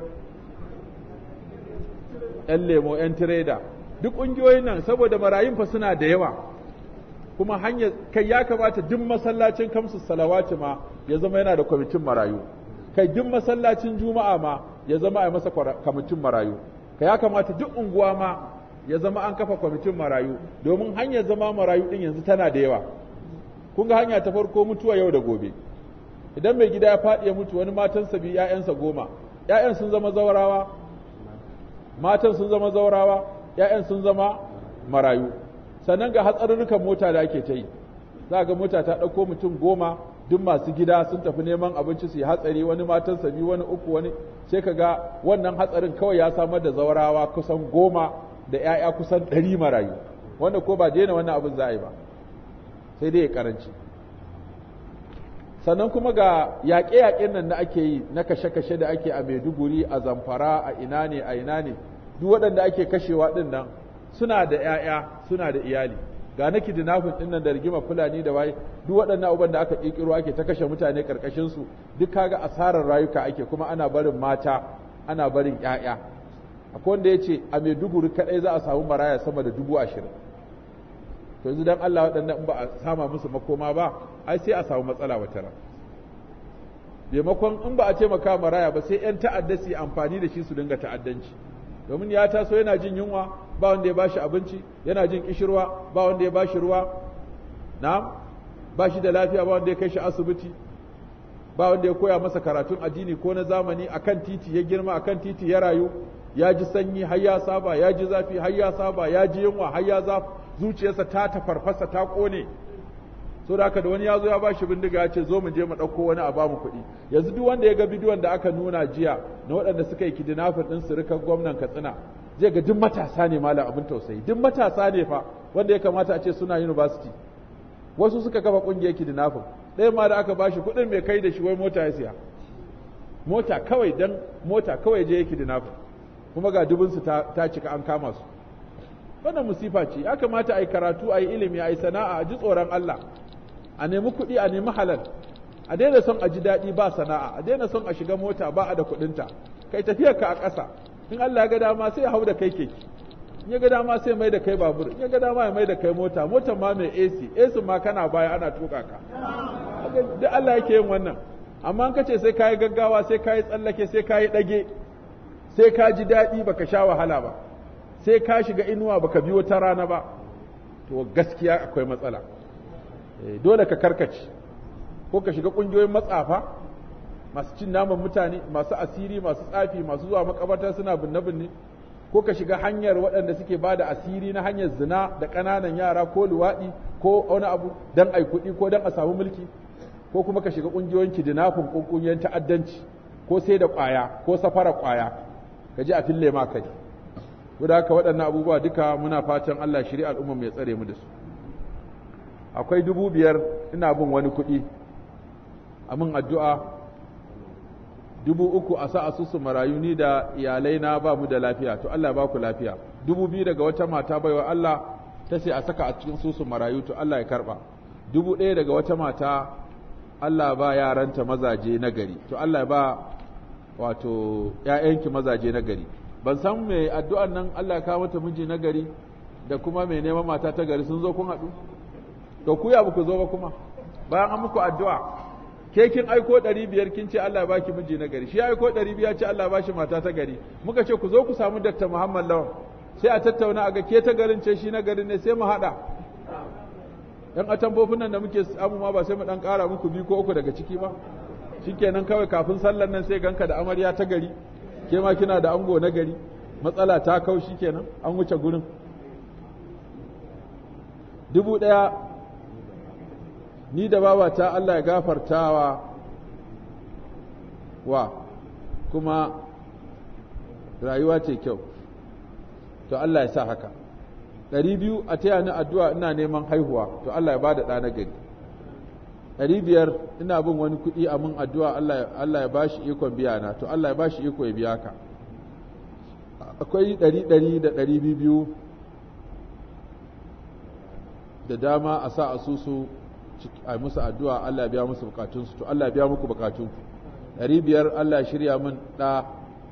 'yan lemo 'yan tireda duk ƙungiyoyin nan saboda marayun fa suna da yawa kuma hanyar kai ya kamata duk masallacin kamsu salawati ma ya zama yana da kwamitin marayu kai duk masallacin juma'a ma ya zama a masa kwamitin marayu kai ya kamata duk unguwa ma ya zama an kafa kwamitin marayu domin hanyar zama marayu din yanzu tana da yawa kun ga hanya ta farko mutuwa yau da gobe idan mai gida ya faɗi ya mutu wani matansa biyu ƴaƴansa goma ƴaƴan sun zama zaurawa matan sun zama zaurawa ƴaƴan sun zama marayu sannan ga hatsarurrukan mota da ake ta yi za ga mota ta ɗauko mutum goma duk masu gida sun tafi neman abinci su yi hatsari wani matansa biyu wani uku wani sai ka ga wannan hatsarin kawai ya samar da zaurawa kusan goma da 'ya'ya kusan ɗari marayu wanda ko ba daina wannan abin za a yi ba sai dai ya karanci sannan kuma ga yaƙe-yaƙen nan da ake yi na kashe-kashe da ake a maiduguri a zamfara a ina ne a ina ne duk waɗanda ake kashewa ɗin nan suna da 'ya'ya suna da iyali ga na kidnapping ɗin nan da rigima fulani da waye duk waɗannan abubuwan da aka ƙirƙiro ake ta kashe mutane ƙarƙashin su duk kaga asarar rayuka ake kuma ana barin mata ana barin 'ya'ya akwai wanda ya ce a maiduguri kaɗai za a samu maraya sama da dubu ashirin to yanzu don Allah waɗannan in ba a sama musu makoma ba ai sai a samu matsala wata ran maimakon in ba a taimaka maraya ba sai 'yan ta'adda su yi amfani da shi su dinga ta'addanci domin ya taso yana jin yunwa ba wanda ya bashi abinci yana jin kishirwa ba wanda ya bashi ruwa na ba shi da lafiya ba wanda ya kai shi asibiti ba wanda ya koya masa karatun addini ko na zamani akan titi ya girma akan titi ya rayu ya ji sanyi har ya saba ya ji zafi har ya saba ya ji yunwa har ya zafi zuciyarsa ta tafarfasa ta kone so da haka da wani ya zo ya ba shi bindiga ya ce zo mu je mu ɗauko wani a bamu kuɗi yanzu duk wanda ya ga bidiyon da aka nuna jiya na waɗanda suka yi kidnapping ɗin surukan gwamnan katsina zai ga duk matasa ne malam abin tausayi duk matasa ne fa wanda ya kamata a ce suna university wasu suka kafa ƙungiyar kidnapping ɗaya ma da aka ba shi kuɗin mai kai da shi wai mota ya siya mota kawai dan mota kawai je ya kidnapping kuma ga dubinsu ta, ta cika an kama su wannan musifa ce ya kamata a yi karatu a yi ilimi a yi sana'a a ji tsoron Allah a nemi kuɗi a nemi halal a daina son a ji daɗi ba sana'a a daina son a shiga mota ba a da kuɗinta kai tafiyar ka a ƙasa in Allah ya ga dama sai ya hau da kai keke in ya ga dama sai mai da kai babur in ya ga dama ya mai da kai mota motar ma mai AC AC ma kana baya ana tuka ka duk Allah yake yin wannan amma in kace sai kayi gaggawa sai kayi tsallake sai kayi ɗage sai ka ji daɗi baka sha wahala ba sai ka shiga inuwa baka biyo ta rana ba to gaskiya akwai matsala dole ka karkace ko ka shiga ƙungiyoyin matsafa masu cin naman mutane masu asiri masu tsafi masu zuwa makabarta suna binne-binne ko ka shiga hanyar waɗanda suke ba da asiri na hanyar zina da ƙananan yara ko luwaɗi ko wani abu don ai kuɗi ko don a samu mulki ko kuma ka shiga ƙungiyoyin kidnapping ko ƙungiyoyin ta'addanci ko sai da ƙwaya ko safara ƙwaya ka ji a fille ma kai da haka waɗannan abubuwa duka muna fatan Allah shiri al'umma mai tsare mu da su akwai dubu biyar ina bin wani kuɗi a min addu'a dubu uku a sa asusu marayu ni da iyalai na ba mu da lafiya to Allah ba ku lafiya dubu biyu daga wata mata baiwa Allah ta ce a saka a cikin susu marayu to Allah ya karɓa dubu ɗaya daga wata mata Allah ba yaranta mazaje na gari to Allah ba wato ‘ya'yanki mazaje na gari ban san mai addu'an nan Allah ya kawo mata miji na gari da kuma mai neman mata ta gari sun zo kun haɗu to ku ya ku zo ba kuma bayan an muku addu'a ke kin aiko ɗari biyar kin ce Allah ya baki miji na gari shi ya aiko ɗari biyar ce Allah ya bashi mata ta gari muka ce ku zo ku samu Dr. Muhammad Lawan sai a tattauna a ga ke ta garin ce shi na garin ne sai mu haɗa yan atambofin nan da muke samu ma ba sai mu ɗan ƙara muku biyu ko uku daga ciki ba shikenan kawai kafin sallar nan sai ganka da amarya ta gari ke ma kina da ango na gari matsala ta kaushi kenan an wuce gurin dubu ɗaya ni da babata Allah ya gafartawa wa kuma rayuwa ce kyau to Allah ya sa haka ɗari biyu a taya ni addu'a ina neman haihuwa to Allah ya ba da ɗa na gari ɗari biyar ina bin wani kuɗi a mun addu'a Allah ya ba shi ikon biya na to Allah ya ba shi iko ya biya ka akwai ɗari ɗari da ɗari biyu da dama a sa asusu a musu addu'a Allah ya biya musu bukatunsu to Allah ya biya muku bukatunku ɗari biyar Allah ya shirya min ɗa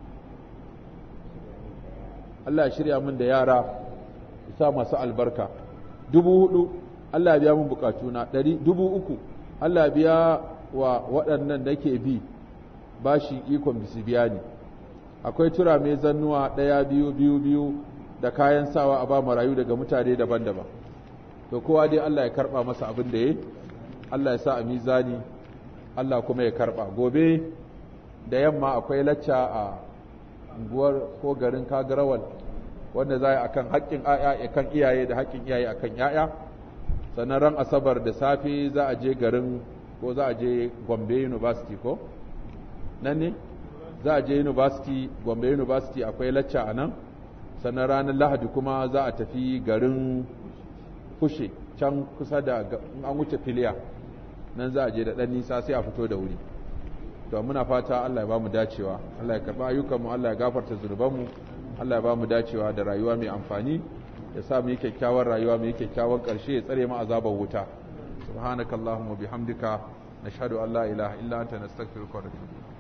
Allah ya shirya min da yara sa masu albarka dubu hudu Allah ya biya min bukatuna ɗari dubu uku Allah ya biya wa waɗannan da ke bi bashi ikon bisi biya ni akwai tura mai zannuwa ɗaya biyu biyu biyu da kayan sawa a ba marayu daga mutane daban-daban to kowa dai Allah ya karɓa masa abin da ya Allah ya sa a mizani Allah kuma ya karɓa gobe da yamma akwai lacca a unguwar ko garin kagarawal wanda za a akan haƙƙin kan iyaye da haƙƙin iyaye akan ‘ya'ya sannan ran asabar da safe za a je garin ko za a je gombe university ko nan ne za a je university gombe university akwai lacca a nan sannan ranar lahadi kuma za a tafi garin kushe can kusa da an wuce filiya nan za a je da ɗan nisa sai a fito da wuri to muna fata Allah ya ba mu dacewa Allah ya karɓi ayyukanmu Allah ya gafarta zunubanmu Allah ya ba mu dacewa da rayuwa mai amfani ya sa mu yi kyakkyawar rayuwa mu yi kyakkyawan ƙarshe ya tsare mu azabar wuta subhanakallahumma bihamdika nashhadu an la ilaha illa anta nastaghfiruka wa natubu